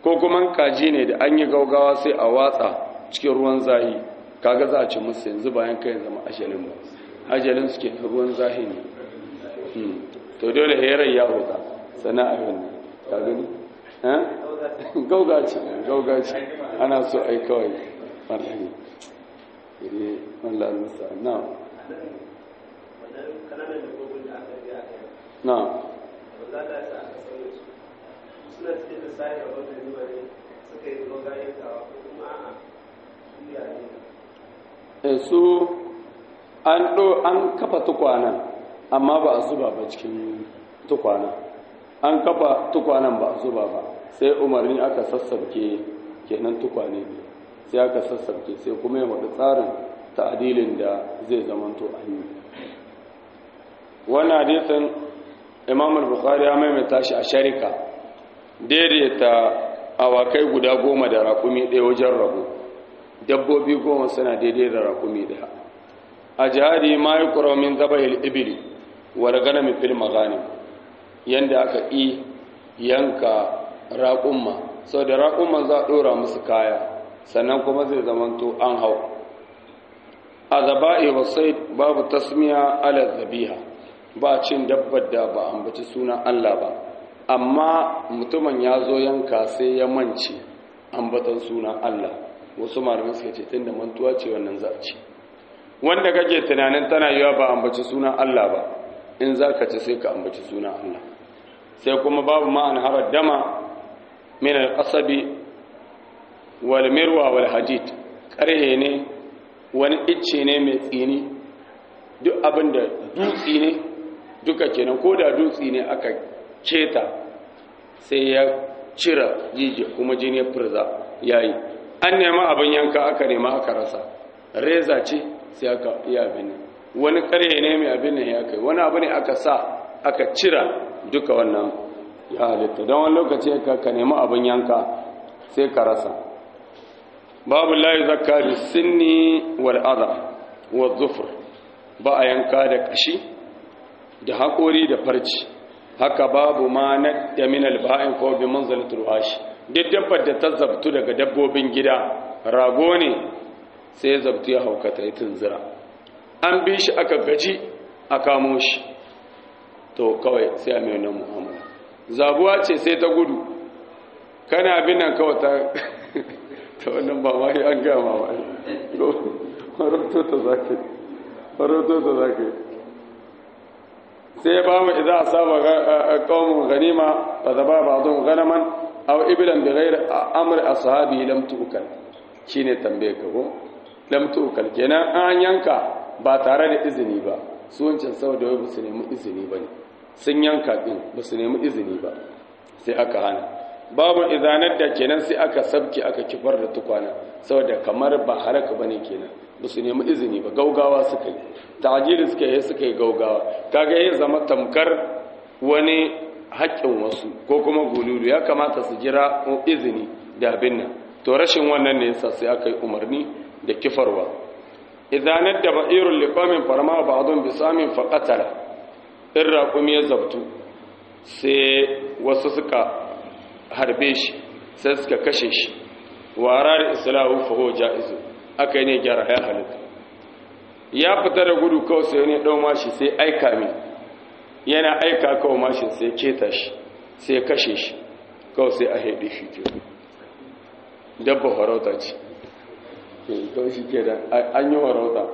ko kuma kaji ne da an yi gaugawa sai a watsa cikin ruwan zahi kaga za a ci musu yanzu bayan kai zama ajalin ba ajalin suke ruwan zahi ne to dole herar ya huta sana'a wannan ka gani gaugaci gaugaci ana so ai kawai marhani ire wallah musa na na su an ɗo an kafa tukwanan amma ba a zuba ba cikin tukwanan an kafa tukwanan ba a zuba ba sai umarni aka sassabke kenan tukwane ne sai aka sassabke sai kuma ya faɗi tsarin ta'adilin da zai zamanto an yi wannan hadisin imam al-bukhari ya maimaita shi a sharika daidaita awakai guda goma da raƙumi ɗaya wajen rabu dabbobi goma suna daidai da raƙumi ɗaya a jihadi ma yi ƙuramin zabahil ibili wadda gana mafil magani yadda aka ƙi yanka raƙumma sau da raƙumma za a ɗora musu kaya sannan kuma zai zamanto an hau a zaba'i wasai babu tasmiya ala zabiha ba cin dabbar da ba ambaci sunan Allah ba amma mutumin ya zo yanka sai ya mance ambatan sunan Allah wasu malamai suka ce tunda mantuwa ce wannan za a ci wanda kake tunanin tana yiwa ba ambaci sunan Allah ba in za ka ci sai ka ambaci sunan Allah sai kuma babu ma'an harar dama min al-qasabi wal mirwa wal hadid karhe ne wani icce ne mai tsini duk abin da dutsi ne duka kenan ko da dutsi ne aka keta sai ya cira jiji kuma jini ya furza yayi an nema abin yanka aka nema aka rasa reza ce sai aka yi abin nan wani karhe ne mai abin nan ya kai wani abu ne aka sa aka cira duka wannan ya halitta don wani lokaci ka nemi abin yanka sai ka rasa babu layi zakka bi sinni wal adha wa zufur ba a yanka da kashi da haƙori da farci haka babu ma na da min alba'in ko bi manzalatul washi duk dabbar da ta zabtu daga dabbobin gida rago ne sai ya zabtu ya haukata ya tunzira an bi shi aka gaji a kamo shi to kawai sai a mai nan muhammadu zabuwa ce sai ta gudu kana abin nan kawai ta ta wannan ba ma an gama ba faroto ta zake faroto ta zake sai ba mu idan asaba qaumun ganima fa zaba ba'dhum ganaman aw iblan bi ghairi amri ashabi lam tu'kal shine tambaye ka ko lam tu'kal kenan an yanka ba tare da izini ba su wancan saboda wai ba su nemi izini ba ne sun yanka din ba su nemi izini ba sai aka hana babu izanar da kenan sai aka sabki aka kifar da tukwana saboda kamar ba haraka bane kenan ba su nemi izini ba gaugawa suka yi ta'ajiri suka yi suka yi gaugawa kaga ya zama tamkar wani haƙƙin wasu ko kuma gululu ya kamata su jira izini da abin nan to rashin wannan ne yasa sai aka yi umarni da kifarwa izanar da ba'irun liqamin farma ba'dun bisamin faqatala in raƙumi ya zabtu sai wasu suka harbe shi sai suka kashe shi wara da islahu faho ja'izu aka yi ne gyara ya halitta ya fita da gudu kawai sai ne ɗau mashi sai aika min yana aika kawai mashin sai keta shi sai kashe shi kawai sai a haɗe shi ke dabba farauta ce kawai shi ke da an yi farauta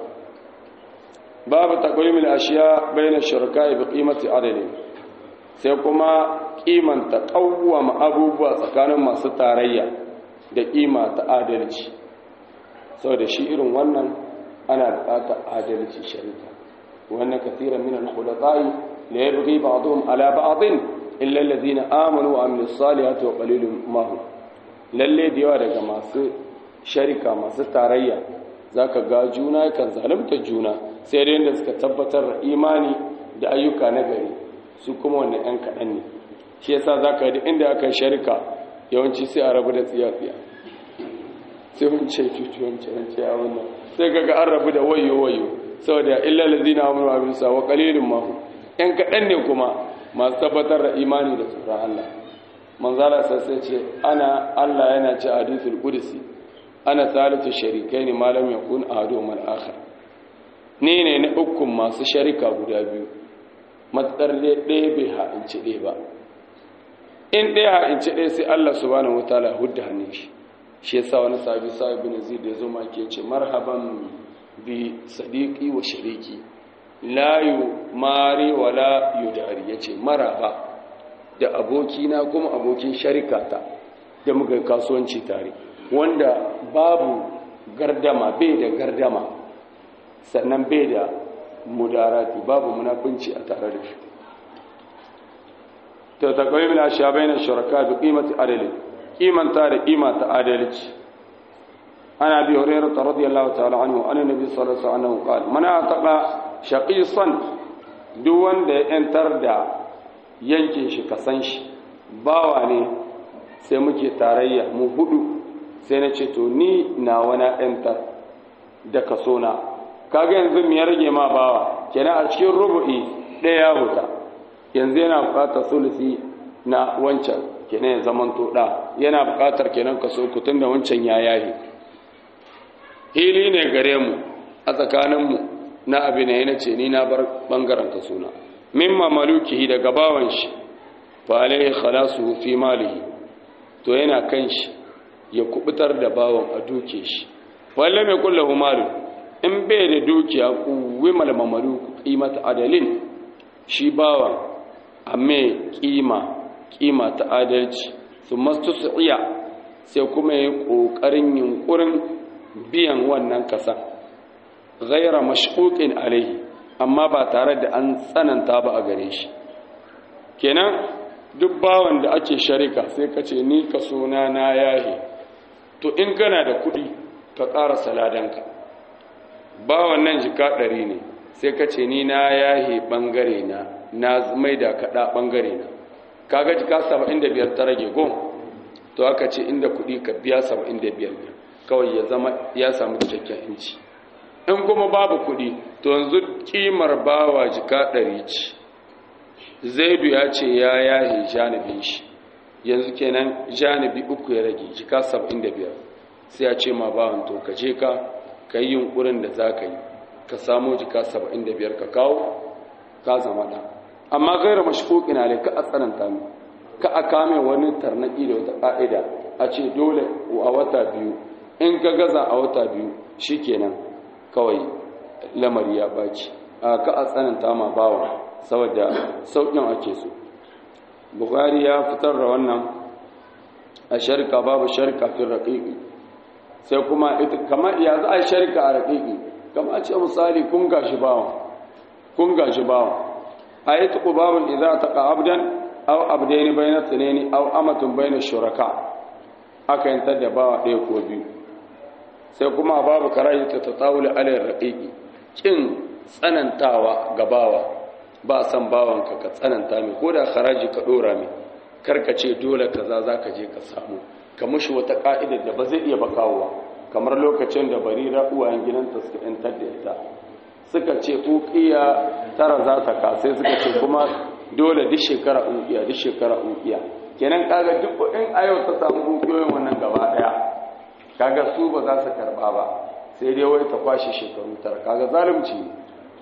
babu takwimin ashiya bai na shirka ibi ƙimati adalin sai kuma kimanta ƙawwama abubuwa tsakanin masu tarayya da ƙima ta adalci sau da shi irin wannan ana buƙatar adalci shari'a wannan kasiran min al-khulata'i la yabghi ba'dhum ala ba'dhin illa alladhina amanu wa amilus salihati wa qalilun ma hum lalle da yawa daga masu sharika masu tarayya zaka ga juna kan zalunta juna sai dai da suka tabbatar da imani da ayyuka na gari su kuma wannan ɗan kaɗan ne shi yasa za ka yi inda aka yi sharika yawanci sai a rabu da tsiyafiya sai wance cuci wance wance ya wannan sai kaga an rabu da wayo wayo saboda illa lazina amuru wa bisa wa qalilun ma hum ɗan kaɗan ne kuma masu tabbatar da imani da tsoron Allah manzala sai ce ana Allah yana ce hadithul qudsi ana thalithu sharikaini ma lam yakun ahaduhuma al-akhar ni ne na ukun masu sharika guda biyu matsar ɗaya bai ha'inci ɗaya ba in ɗaya ha'inci ɗaya sai Allah subhanahu wataala hudda hannun shi shi yasa wani sabi sabi bin zid ya zo ma ke ce marhaban bi sadiqi wa shariki la mari wala yudari yace maraba da abokina kuma abokin sharikata da muka kasuwanci tare wanda babu gardama bai da gardama sannan bai da mudarati babu munafunci a tare da shi to taqwim min ashabaina shuraka bi qimati adali qimanta da qimata adalci ana bi hurairah radiyallahu ta'ala anhu anna nabi sallallahu alaihi wasallam qala man ataqa shaqisan duk wanda ya yantar da yankin shi kasan shi bawa ne sai muke tarayya mu hudu sai na ce to ni na wani yantar da kaso na kaga yanzu me ya rage ma bawa kenan a cikin rubu'i ɗaya ya huta yanzu yana buƙatar sulusi na wancan kenan ya zaman to da yana buƙatar kenan kaso kutun da wancan ya yahi hili ne gare mu a tsakaninmu na abin ne ce ni na bar bangaren kaso na mimma malukihi daga bawan shi fa alaihi khalasu fi malihi to yana kan shi ya kubutar da bawan a duke shi walla mai kullahu malu in bai da dukiya kuwi malmamalu qimata adalin shi bawan amma kima kima ta adalci su mastusiya sai kuma yi kokarin yunkurin biyan wannan kasa ghaira mashquqin alaihi amma ba tare da an tsananta ba a gare shi kenan duk bawan da ake sharika sai ka ce ni ka suna na yahe to in kana da kuɗi ka ƙara saladanka bawan nan jika ɗari ne sai ka ce ni na yahe ɓangare na na mai da kaɗa ɓangare na kaga jika saba'in da biyar ta rage gon to aka ce inda kuɗi ka biya saba'in da biyar kawai ya zama ya samu cikakken inci in kuma babu kuɗi to yanzu kimar bawa jika ɗari ce zaidu ya ce ya yahe janibin shi yanzu kenan janibi uku ya rage jika saba'in da biyar sai ya ce ma bawan to ka je ka ka yi yunkurin da za ka yi ka samo jika saba'in da biyar ka kawo ka zama ɗan amma gaira mashikoki na ka a tsananta mu ka a kame wani tarnaki da wata ƙa'ida a ce dole a wata biyu in ka gaza a wata biyu shi kenan kawai lamari ya ɓaci a ka a tsananta ma bawa saboda sauƙin ake so bukhari ya fitar da wannan a sharika babu sharika fi raƙiƙi sai kuma kamar ya za a sharika a raƙiƙi kama ce misali kun gashi bawa kun gashi bawa a yi tuku babin idza taqa abdan aw abdaini bayna tsinaini aw amatun bayna shuraka aka yantar da bawa ɗaya ko biyu sai kuma babu karayi ta tatawul alal raqiqi kin tsanantawa ga bawa ba san bawanka ka tsananta mai ko da haraji ka dora mai karka ce dole kaza zaka je ka samu ka mushi wata ka'idar da ba zai iya bakawa kamar lokacin da barira uwayen gidanta suka yantar da ita suka ce ukiya tara za ta ka sai suka ce kuma dole duk shekara ukiya duk shekara ukiya kenan kaga duk in a yau ta samu ukiyoyin wannan gaba daya kaga su ba za su karba ba sai dai wai ta kwashe shekaru tara kaga zalunci ne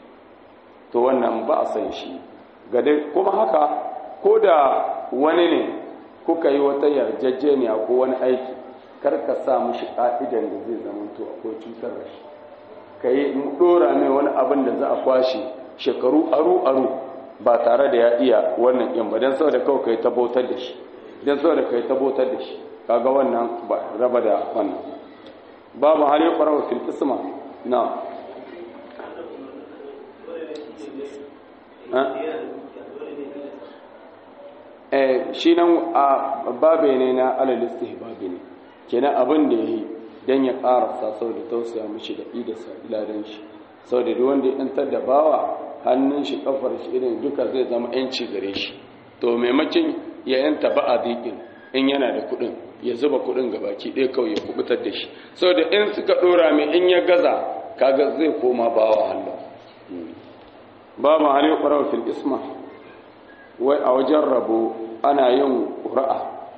to wannan ba a san shi ga dai kuma haka ko da wani ne kuka yi wata yarjejeniya ko wani aiki kar ka sa mushi ka'idan da zai zama to akwai cutar da shi ka yi dora mai wani abin da za a kwashe shekaru aru aru ba tare da ya iya wannan yan ba don saboda kawai ka yi tabbatar da shi don saboda ka yi tabbatar da shi kaga wannan ba raba da wannan babu hali ƙwararwa fil isma na shi nan a babe ne na alalisti babe ne kenan abin da ya yi don ya ƙarasa sau da tausaya mashi da idasa iladen shi sau da wanda ya ɗantar da bawa hannun shi kafar shi irin duka zai zama yanci gare shi to maimakon ya yanta ba a dikin in yana da kuɗin ya zuba kuɗin ga baki ɗaya kawai ya kubutar da shi sau da in suka ɗora mai in ya gaza kaga zai koma bawa hannu ba ma hali ƙwarar fil isma wai a wajen rabo ana yin ƙura'a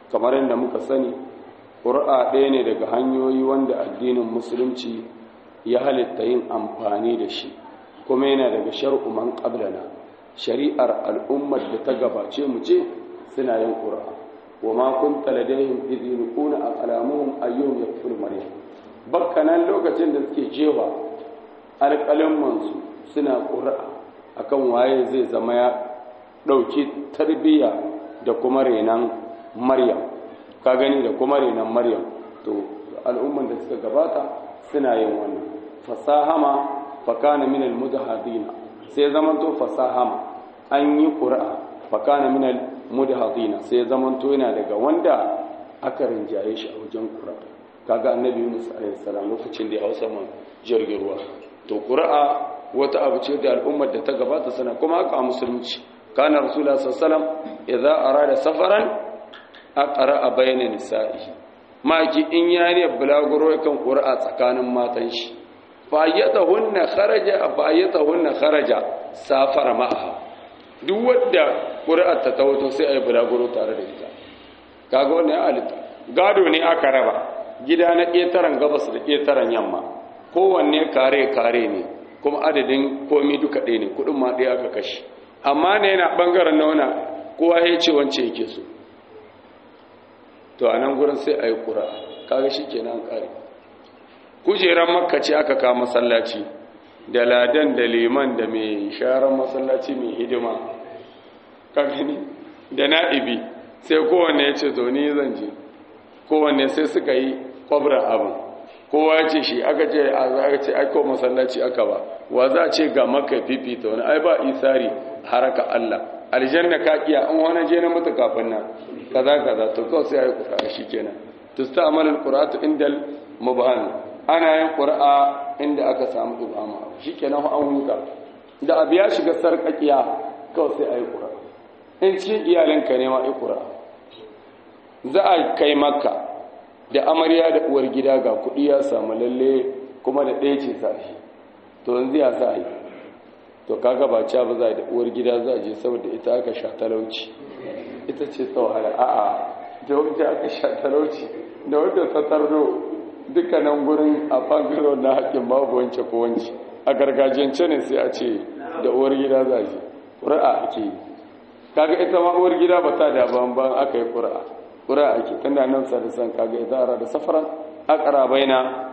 kamar yadda muka sani ƙura'a ɗaya ne daga hanyoyi wanda addinin musulunci ya halitta yin amfani da shi kuma yana daga shar'u man qablana shari'ar al'ummar da ta gabace mu ce suna yin ƙura'a wa ma kunta ladaihim idh yulquna aqlamuhum ayyuhum yakfur maryam bakkanan lokacin da suke jewa alƙalan su suna ƙura'a akan waye zai zama ya ɗauki tarbiyya da kuma renan maryam ka gani da kuma renan maryam to al'umman da suka gabata suna yin wannan fasahama fakana min almudahadina sai zaman to fasahama an yi qur'a fakana min almudahadina sai zaman to yana daga wanda aka rinjaye shi a wajen qur'a kaga annabi Yunus alaihi salam lokacin da ya hausa man jirgin ruwa to qur'a wata abu ce da al'ummar da ta gabata sana kuma haka a musulunci kana rasulullah sallallahu alaihi wasallam idza arada safaran aqra bayna nisa'ihi maki in yari bulaguro kan qur'a tsakanin matan shi fayyatahunna kharaja fayyatahunna kharaja safara ma'aha duk wanda qur'a ta tawato sai ayi bulaguro tare da ita kaga wannan ya alita gado ne aka raba gida na ƙetaren gabas da ƙetaren yamma kowanne kare kare ne kuma adadin komi duka ɗaya ne kuɗin ma ɗaya aka kashe amma ne yana ɓangaren nauna kowa ya ce wance yake so to a nan gurin sai a yi ƙura kaga shi ke nan ƙari kujeran makka ce aka kawo masallaci da ladan da liman da mai sharan masallaci mai hidima kagani da na'ibi sai kowanne ya ce to ni zan je kowanne sai suka yi kwabra abin kowa ya ce shi aka ce a za a ce aiko masallaci aka ba wa za a ce ga maka fifita wani ai ba isari haraka Allah aljanna ka kiya an wani je na mutu kafin nan kaza kaza to kawai sai ayi qur'a shikenan tusta'malul qur'atu indal mubhan ana yin qur'a inda aka samu ibama shikenan an huta da abu ya shiga sarkakiya kawai sai ayi qur'a in cikin iyalanka ne ma ayi qur'a za a kai makka da amarya da uwar gida ga kuɗi ya samu lalle kuma da ɗaya ce sa shi to yanzu ya sa yi to kaga ba ca ba za da uwar gida za a je saboda ita aka sha talauci ita ce ta wahala a'a da wanda aka sha talauci da wanda ta tardo dukkanin gurin a bangaro na haƙƙin babu wance ko wance a gargajiyance ne sai a ce da uwar gida za a je ƙura'a ake yi kaga ita ma uwar gida ba ta da ban aka yi ƙura'a ƙura ake tunda nan sadisan kaga idara da safaran aqra baina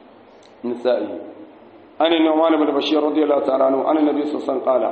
nisa'i an nu'man ibn bashir radiyallahu ta'ala anhu an nabi sallallahu alaihi wasallam qala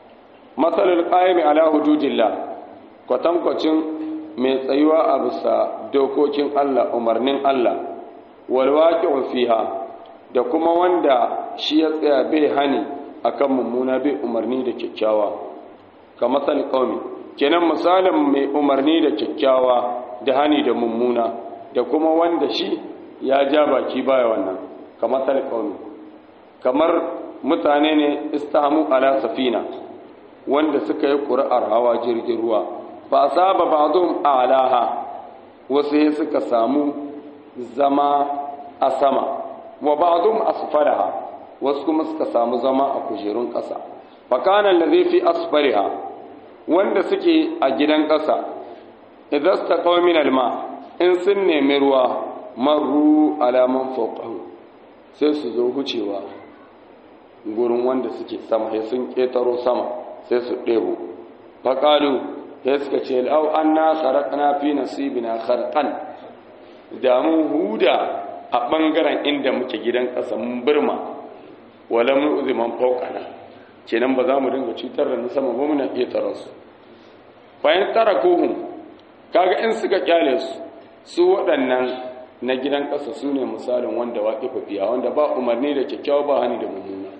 masal al-qa'im ala hududillah kwatankwacin mai tsayuwa a bisa dokokin Allah umarnin Allah wal waqi'u fiha da kuma wanda shi ya tsaya bai hani akan mummuna bai umarni da kyakkyawa kamar sal qaumi kenan misalin mai umarni da kyakkyawa da hani da mummuna da kuma wanda shi ya ja baki baya wannan kamar talqaumi kamar mutane ne istahamu ala safina wanda suka yi ƙuri'ar hawa jirgin ruwa ba saba ba'dhum alaha wasu sai suka samu zama a sama wa ba'dhum asfalaha wasu kuma suka samu zama a kujerun ƙasa fa kana allazi fi asfaliha wanda suke a gidan ƙasa idan su taƙawa min alma in sun nemi ruwa maru alaman fauƙahu sai su zo hucewa gurin wanda suke sama ya sun ƙetaro sama sai su ɗebo faƙalu ya suka ce lau an na kharaƙana fi nasibina kharqan da mun huda a ɓangaren inda muke gidan ƙasa mun birma wala mun uziman fauƙana kenan ba za mu dinga cutar da na sama ba muna ƙetaro su bayan tara kohun kaga in suka kyale su su waɗannan na gidan ƙasa su ne misalin wanda waƙi fafiya wanda ba umarni da kyakkyawa ba hani da mummuna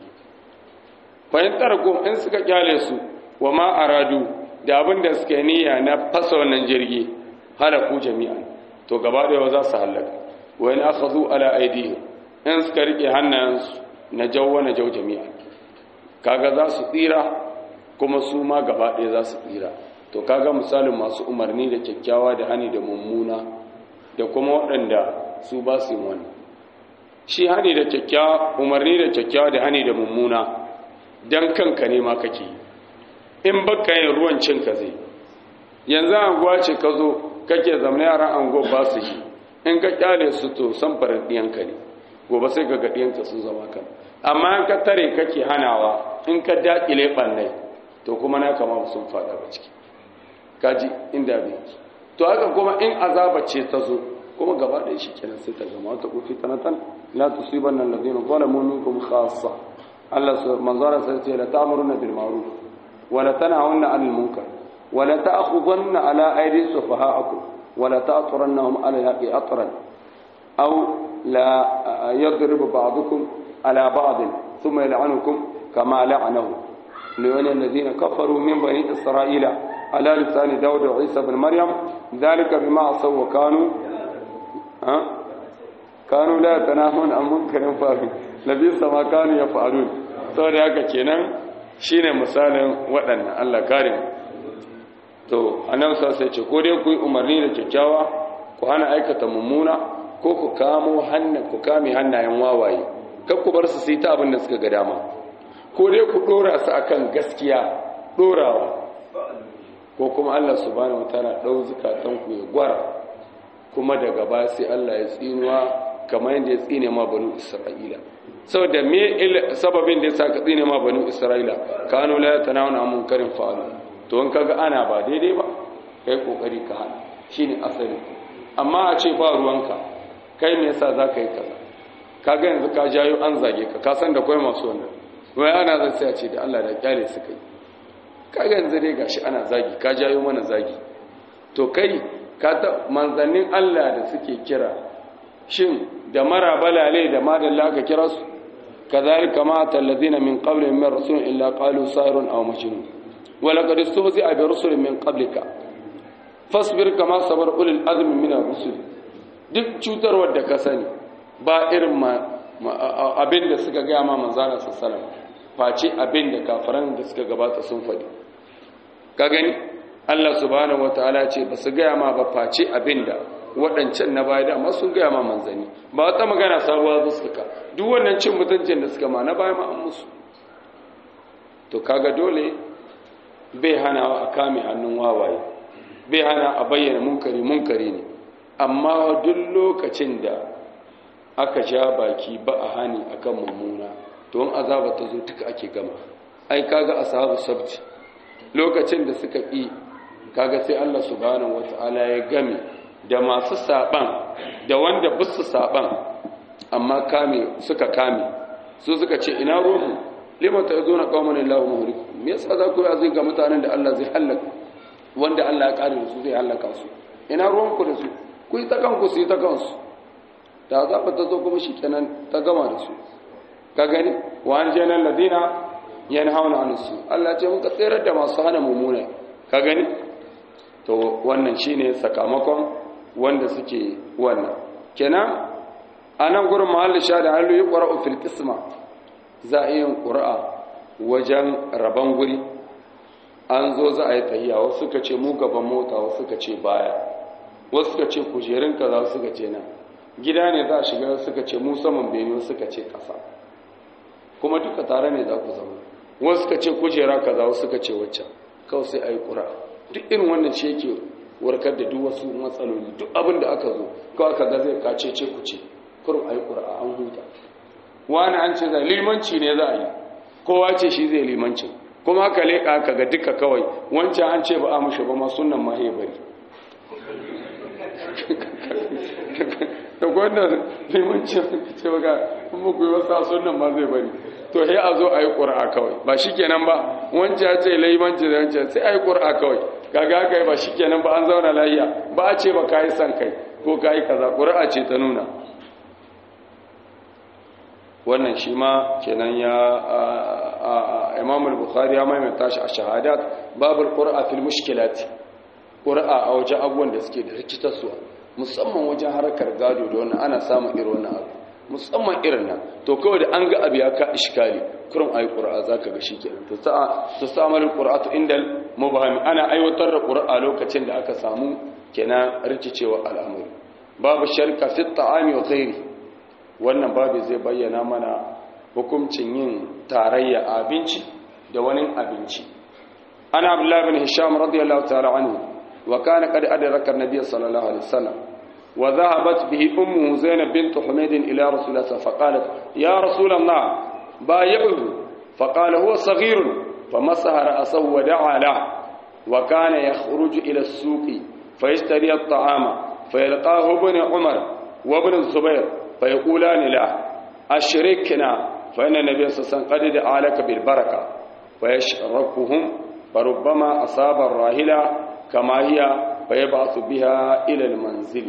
fahimtar ko in suka kyale su wa ma aradu da abin da suka niyya na fasa wannan jirgi halaku jami'an to gaba da za su halaka wa in akhadhu ala aydihim in suka rike hannayensu na jawwa na jaw jami'an kaga za su tsira kuma su ma gaba ɗaya za su tsira to kaga misalin masu umarni da kyakkyawa da hani da mummuna da kuma waɗanda su ba su yin wannan shi hani da kyakkyawa umarni da kyakkyawa da hani da mummuna dan kanka ne ma kake in baka yin ruwan cin ka zai yanzu an gwace ka zo kake zamana yaran ango ba su yi in ka kyale su to san farin ɗiyanka ne gobe sai ka ga ɗiyanka sun zama kan amma in ka tare kake hanawa in ka daƙile ɓannai to kuma na kama sun faɗa ba ciki kaji inda bai to haka kuma in azaba ce ta zo kuma gaba ɗaya shi kenan sai ta gama wata kufi tanatan la tusibanna alladhina zalamu minkum khassa Allah su manzara sai ce la ta'muruna bil ma'ruf wa la tanhauna 'anil munkar wa la ta'khudhanna 'ala aydi sufaha'akum wa la ta'turannahum 'ala al-haqi atran aw la yadribu ba'dukum 'ala ba'd thumma yal'anukum kama la'anahu liwani alladhina kafaru min bani isra'ila ala lisani dawud wa isa ibn maryam dhalika bima asaw wa kanu ha kanu la tanahun an munkarin fa'il labisa ma kanu ya faru saboda haka kenan shine misalin waɗannan Allah kare to annabi sai ce ko dai ku yi umarni da kyakkyawa ku hana aikata mummuna ko ku kamo hannan ku kame hannayen wawaye kar ku bar su su yi ta abin da suka ga dama ko dai ku dora su akan gaskiya dorawa ko kuma Allah subhanahu wataala dau zukatan ku ya gwara kuma daga ba sai Allah ya tsinuwa kamar yadda ya tsine ma banu Isra'ila saboda me sababin da ya sa ka tsine ma banu Isra'ila kanu la yatanawuna munkarin fa'alu to in kaga ana ba daidai ba kai kokari ka hana shine asali amma a ce ba ruwanka kai me yasa zaka yi kaza kaga yanzu ka jayo an zage ka ka san da kai masu wannan wai ana zan sai a ce da Allah da kyale su kai kaga yanzu dai gashi ana zagi ka jayo mana zagi to kai ka ta manzannin Allah da suke kira shin da mara balale da madalla ka kira su kazalika ma talladina min qablihim min rasulin illa qalu sahirun aw majnun wa laqad istuhzi'a bi rusulin min qablika fasbir kama sabar ulul azmi min ar-rusul duk cutarwar da ka sani ba irin ma abin da suka ga ma manzana sallallahu alaihi wasallam face abin da kafiran da suka gabata sun faɗi ka gani Allah subhanahu wataala ce ba su gaya ma ba face abinda waɗancan na baya dama sun gaya ma manzanni ba wata magana sabuwa su suka duk wannan cin mutuncin da suka ma na baya ma an musu to kaga dole bai hana a kame hannun wawaye bai hana a bayyana munkari munkari ne amma duk lokacin da aka ja baki ba a hani akan mummuna to in azaba ta zo duka ake gama ai kaga ashabu sabti lokacin da suka ƙi kaga sai Allah subhanahu wata'ala ya game da masu saban da wanda bisu saban amma kame suka kame su suka ce ina ruhu lima ta zo na qauman illahu muhrik me yasa za ku zai ga mutanen da Allah zai halaka wanda Allah ya kare su zai halaka su ina ruwan ku da su ku yi ta kanku su yi ta kansu da azaba ta zo kuma shikenan ta gama da su ka gani wa an jana ladina yanhauna an su Allah ce muka tsere da masu hana mummuna ka gani to wannan shine sakamakon wanda suke wannan kenan anan gurin mahalli sha da halu yuqra'u fil qisma za a yin qur'a wajen raban guri an zo za a yi tahiya wasu suka ce mu gaban mota wasu suka ce baya wasu suka ce kujerun kaza suka ce nan gida ne za a shiga suka ce mu saman bene suka ce kasa kuma duka tare ne za ku zama wasu suka ce kujera kaza wasu suka ce waccan kawai sai a yi ƙura duk irin wannan shi yake warkar da duk wasu matsaloli duk abin da aka zo kawai aka ga zai kace ce ku ce kurum a yi ƙura an huta wani an ce zai limanci ne za a yi kowa ce shi zai limancin kuma aka leƙa aka ga duka kawai wancan an ce ba a mushi ba ma sunan ma ya bari da gwanda limancin ce ba ga kuma ku yi wasu sunan ma zai bari to sai a zo a yi ƙura kawai ba shi kenan ba wancan ya ce laimanci da wancan sai a yi ƙura kawai kaga kai ba shi kenan ba an zauna lahiya ba a ce ba ka yi son kai ko ka yi kaza ƙura ce ta nuna wannan shi ma kenan ya imam al-bukhari ya maimaita shi a shahadat babul qur'a fil mushkilat qur'a a wajen abubuwan da suke da rikitarsuwa musamman wajen harkar gado da wannan ana samun irin wannan abu musamman irin nan to kawai da an ga abu ya ka iskali kurum ayi qur'a zaka ga shikenan to sa to samal qur'atu indal mubahami ana aiwatar da qur'a lokacin da aka samu kenan rikicewa al'amari babu sharka fi ta'ami wa ghairi wannan babu zai bayyana mana hukuncin yin tarayya abinci da wani abinci ana abdullahi bin hisham radiyallahu ta'ala anhu wa kana qad adraka an-nabiy sallallahu alaihi wasallam wa dhahabat bihi ummuhu zainab bint humayd ila rasulillah faqalat ya rasulullah بايعه فقال هو صغير فمسح رأسه ودعا له وكان يخرج إلى السوق فيشتري الطعام فيلقاه ابن عمر وابن الزبير فيقولان له أشركنا فإن النبي صلى الله عليه وسلم قد دعا لك بالبركة فيشركهم فربما أصاب الراهلة كما هي فيبعث بها إلى المنزل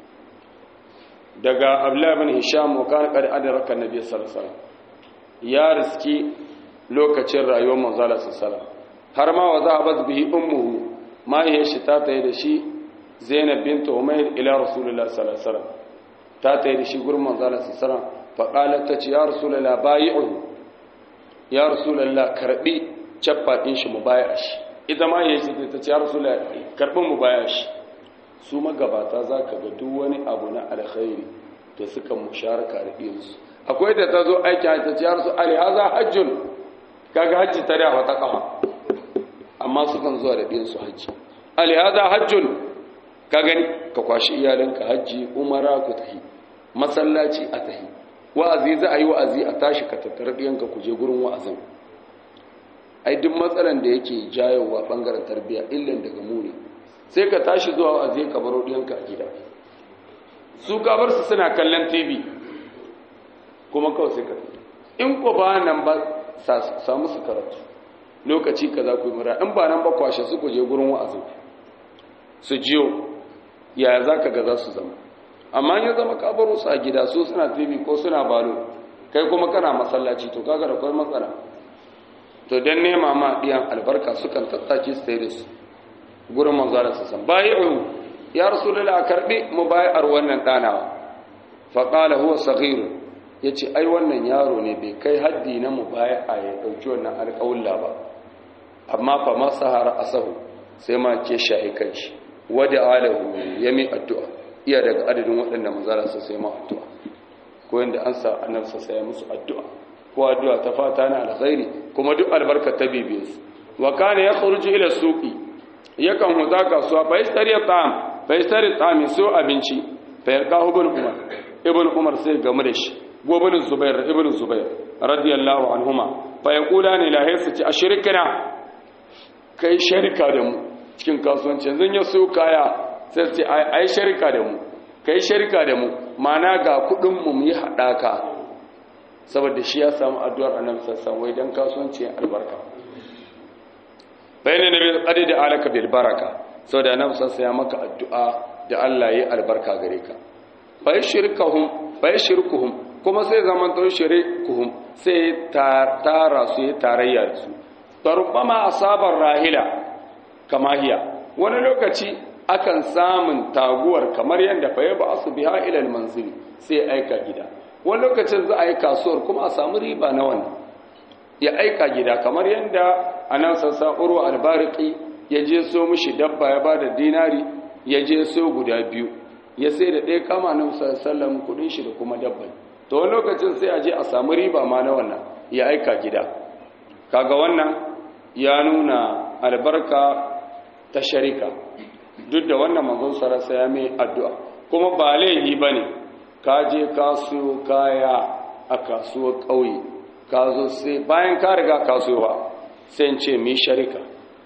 دقا أبلا بن هشام وكان قد أدرك النبي صلى الله عليه وسلم ya riski lokacin rayuwar manzala sassala har ma wa zahabat bihi ummuhu mahaifiyar shi ta tayi da shi zainab bint umayr ila rasulullah sallallahu alaihi wasallam ta tayi da shi gurin manzala sassala fa qalat ta ce ya rasulullah bai'u ya rasulullah karbi cappa din shi mu baya shi ita ma yayi shi ta ce ya rasulullah karbin mu baya shi su magabata zaka ga duk wani abu na alkhairi da suka musharaka da iyansu akwai da ta zo aiki hajji ta ciyar su alihaza hajjun kaga hajji ta da wata kafa amma sukan zuwa da ɗinsu hajji alihaza hajjun ka gani ka kwashi iyalinka hajji umara ku tahi masallaci a tahi wa'azi za a yi wa'azi a tashi ka tattara ɗiyanka ku je gurin wa'azin ai duk matsalan da yake jayowa ɓangaren tarbiyya illan daga mu ne sai ka tashi zuwa wa'azi ka baro ɗiyanka a gida su ka bar su suna kallon tv kuma kawai sai ka in ko ba nan ba samu su karatu lokaci ka za ku yi mura in ba nan ba kwashe su ku je gurin wa'azin su jiyo yaya za ka ga za su zama amma ya zama kabaro su a gida su suna tv ko suna balo kai kuma kana masallaci to kaga da kwai matsala to don nema ma ɗiyan albarka sukan tattake su sai da su gurin manzara su san bayi'u ya rasulullah karbi mu bayar wannan ɗanawa faƙala huwa saghirun ya ce ai wannan yaro ne bai kai haddi na mu baya a ya ɗauki wannan alƙawulla ba amma fa masahara asahu sai ma ke shahi kanshi wadda alahu ya mi addu'a iya daga adadin waɗanda manzara sai ma addu'a ko yadda an sa annabsa sai musu addu'a ko addu'a ta fata na alkhairi kuma duk albarka ta bibiye su wa kana yakhruju ila suqi yakan huta kasuwa fa yastari ta'am fa yastari ta'am so abinci fa yarqahu ibn umar ibn umar sai gamu da shi gobinin zubair ibn zubair radiyallahu anhuma fa yaqula ni la haysa ashrikna kai sharika da mu cikin kasuwanci yanzu ya so kaya sai ce ai sharika da mu kai sharika da mu mana ga kudin mu mu yi hadaka saboda shi ya samu addu'ar annabi sallallahu alaihi dan kasuwanci albarka bayanin nabi qadi da alaka bil baraka saboda annabi sallallahu ya maka addu'a da Allah yi albarka gare ka fa yashirkuhum fa yashirkuhum kuma sai zaman to shirikuhum sai tara su yi tarayya da su tarubama asabar rahila kama hiya wani lokaci akan samun taguwar kamar yadda fa yaba asu biha ila almanzili sai aika gida wani lokacin za a yi kasuwar kuma a samu riba na wannan ya aika gida kamar yadda anan sassa uru albariki ya je so mishi dabba ya bada dinari ya je so guda biyu ya sai da ɗaya kama na musallam kudin shi da kuma dabban to wani lokacin sai a je a samu riba ma na wannan ya aika gida kaga wannan ya nuna albarka ta sharika duk da wannan manzon sarasa ya mai addu'a kuma ba laihi ba ne ka je kasuwa kaya a kasuwar ƙauye ka zo sai bayan ka riga kasuwa sai ce mi sharika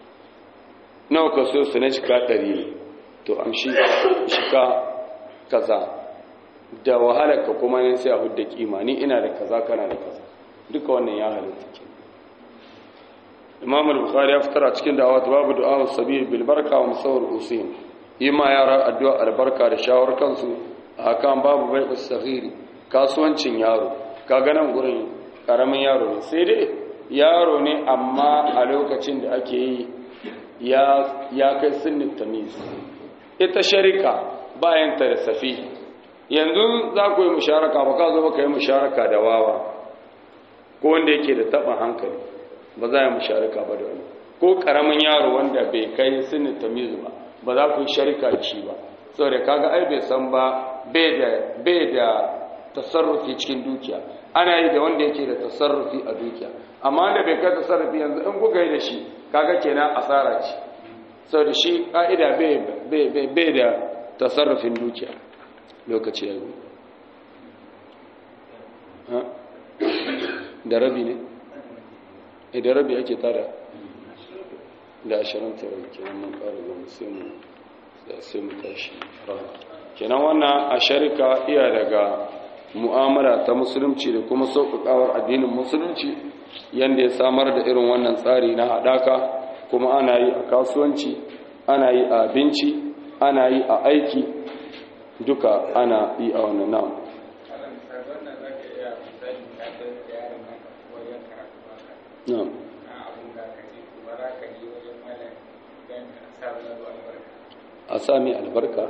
nawa ka so su na cika ɗari ne to amshi shika kaza da wahalarka kuma ne sai a hudda kima ni ina da kaza kana da kaza duka wannan ya halitta ke imam al-bukhari ya fitar a cikin da'awat babu du'a sabil bil barka wa musawwir usim yi ma yara addu'a albarka da shawar kansu a kan babu bai saghiri kasuwancin yaro kaga nan gurin karamin yaro ne sai dai yaro ne amma a lokacin da ake yi ya ya kai sinnin tamiz ita sharika bayan ta da safi yanzu za ku yi musharaka ba ka zo ba ka yi musharaka da wawa ko wanda yake da taɓin hankali ba za a yi musharaka ba da wani ko ƙaramin yaro wanda bai kai sinin tamizu ba ba za ku yi sharika da shi ba saboda kaga ai bai san ba bai da tasarrufi cikin dukiya ana yi da wanda yake da tasarrufi a dukiya amma wanda bai kai tasarrufi yanzu in kuka yi da shi kaga kenan asara ce sau da shi ƙa'ida bai da tasarrufin dukiya lokaci ya yi da rabi ne idan rabi ake tada da ashirin tara kenan mun ƙara zama sai mu tashi kenan wannan a sharika iya daga mu'amala ta musulunci da kuma sauƙaƙawar addinin musulunci yadda ya samar da irin wannan tsari na haɗaka kuma ana yi a kasuwanci ana yi a abinci ana yi a aiki duka ana yi a wannan namu a sami albarka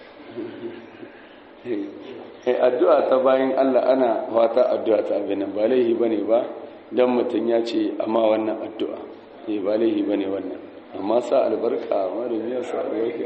addu'a ta bayan Allah ana wata addu'a ta abinan ba laihi ba ne ba don mutum ya ce amma wannan addu'a ne ba laihi ba ne wannan amma sa albarka marin ya sa albarka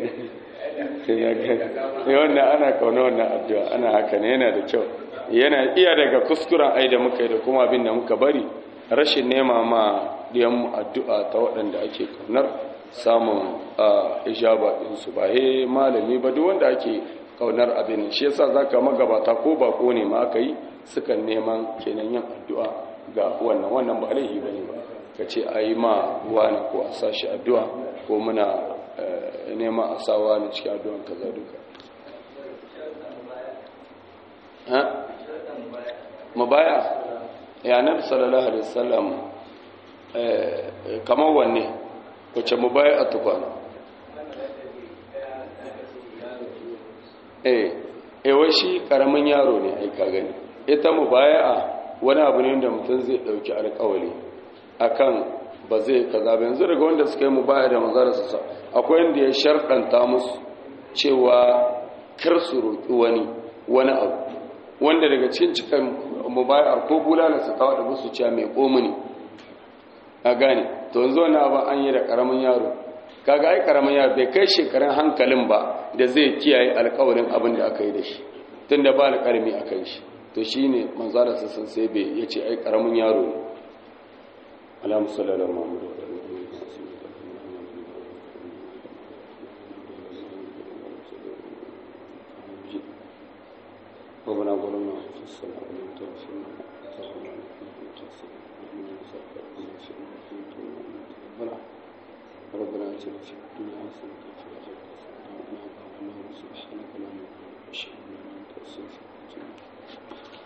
ne wannan ana kauna wannan addu'a ana haka ne yana da kyau yana iya daga kuskuren ai da muka yi da kuma abin da muka bari rashin nema ma diyanmu addu'a ta waɗanda ake kaunar samun ijaba ɗinsu ba he malami ba duk wanda ake kaunar abin shi yasa zaka magabata ko bako ne ma aka yi sukan neman kenan yin addu'a ga wannan wannan ba laifi bane ba ka ce a yi ma wani ko a sa shi addu'a ko muna nema a sa wani cikin addu'an kaza duka mabaya ya nabi sallallahu alaihi wasallam kamar wanne wace mubaya a tukwana eh wai shi karamin yaro ne ai ka gani ita mubaya'a wani abu ne da mutum zai dauki alƙawari akan ba zai kaza ba yanzu daga wanda suka yi mubaya da manzara su sa akwai wanda ya sharɗanta musu cewa kar su roƙi wani wani abu wanda daga cikin cikin mubayar ko bulala su kawo da musu cewa mai komuni a gane to yanzu wani abu an yi da karamin yaro kaga ai karamin yaro bai kai shekarun hankalin ba da zai kiyaye alkawarin abin da aka yi da shi tun da ba alƙarami a kan shi to shi ne manzala sassan sai bai ya ce ai karamin yaro ne alamu sallallahu muhammadu ربنا ظلمنا انفسنا ومن تغفر لنا ربنا اتنا في الدنيا حسنه وفي الاخره حسنه وقنا عذاب النار سبحانك اللهم وبحمدك اشهد ان لا اله الا انت استغفرك واتوب اليك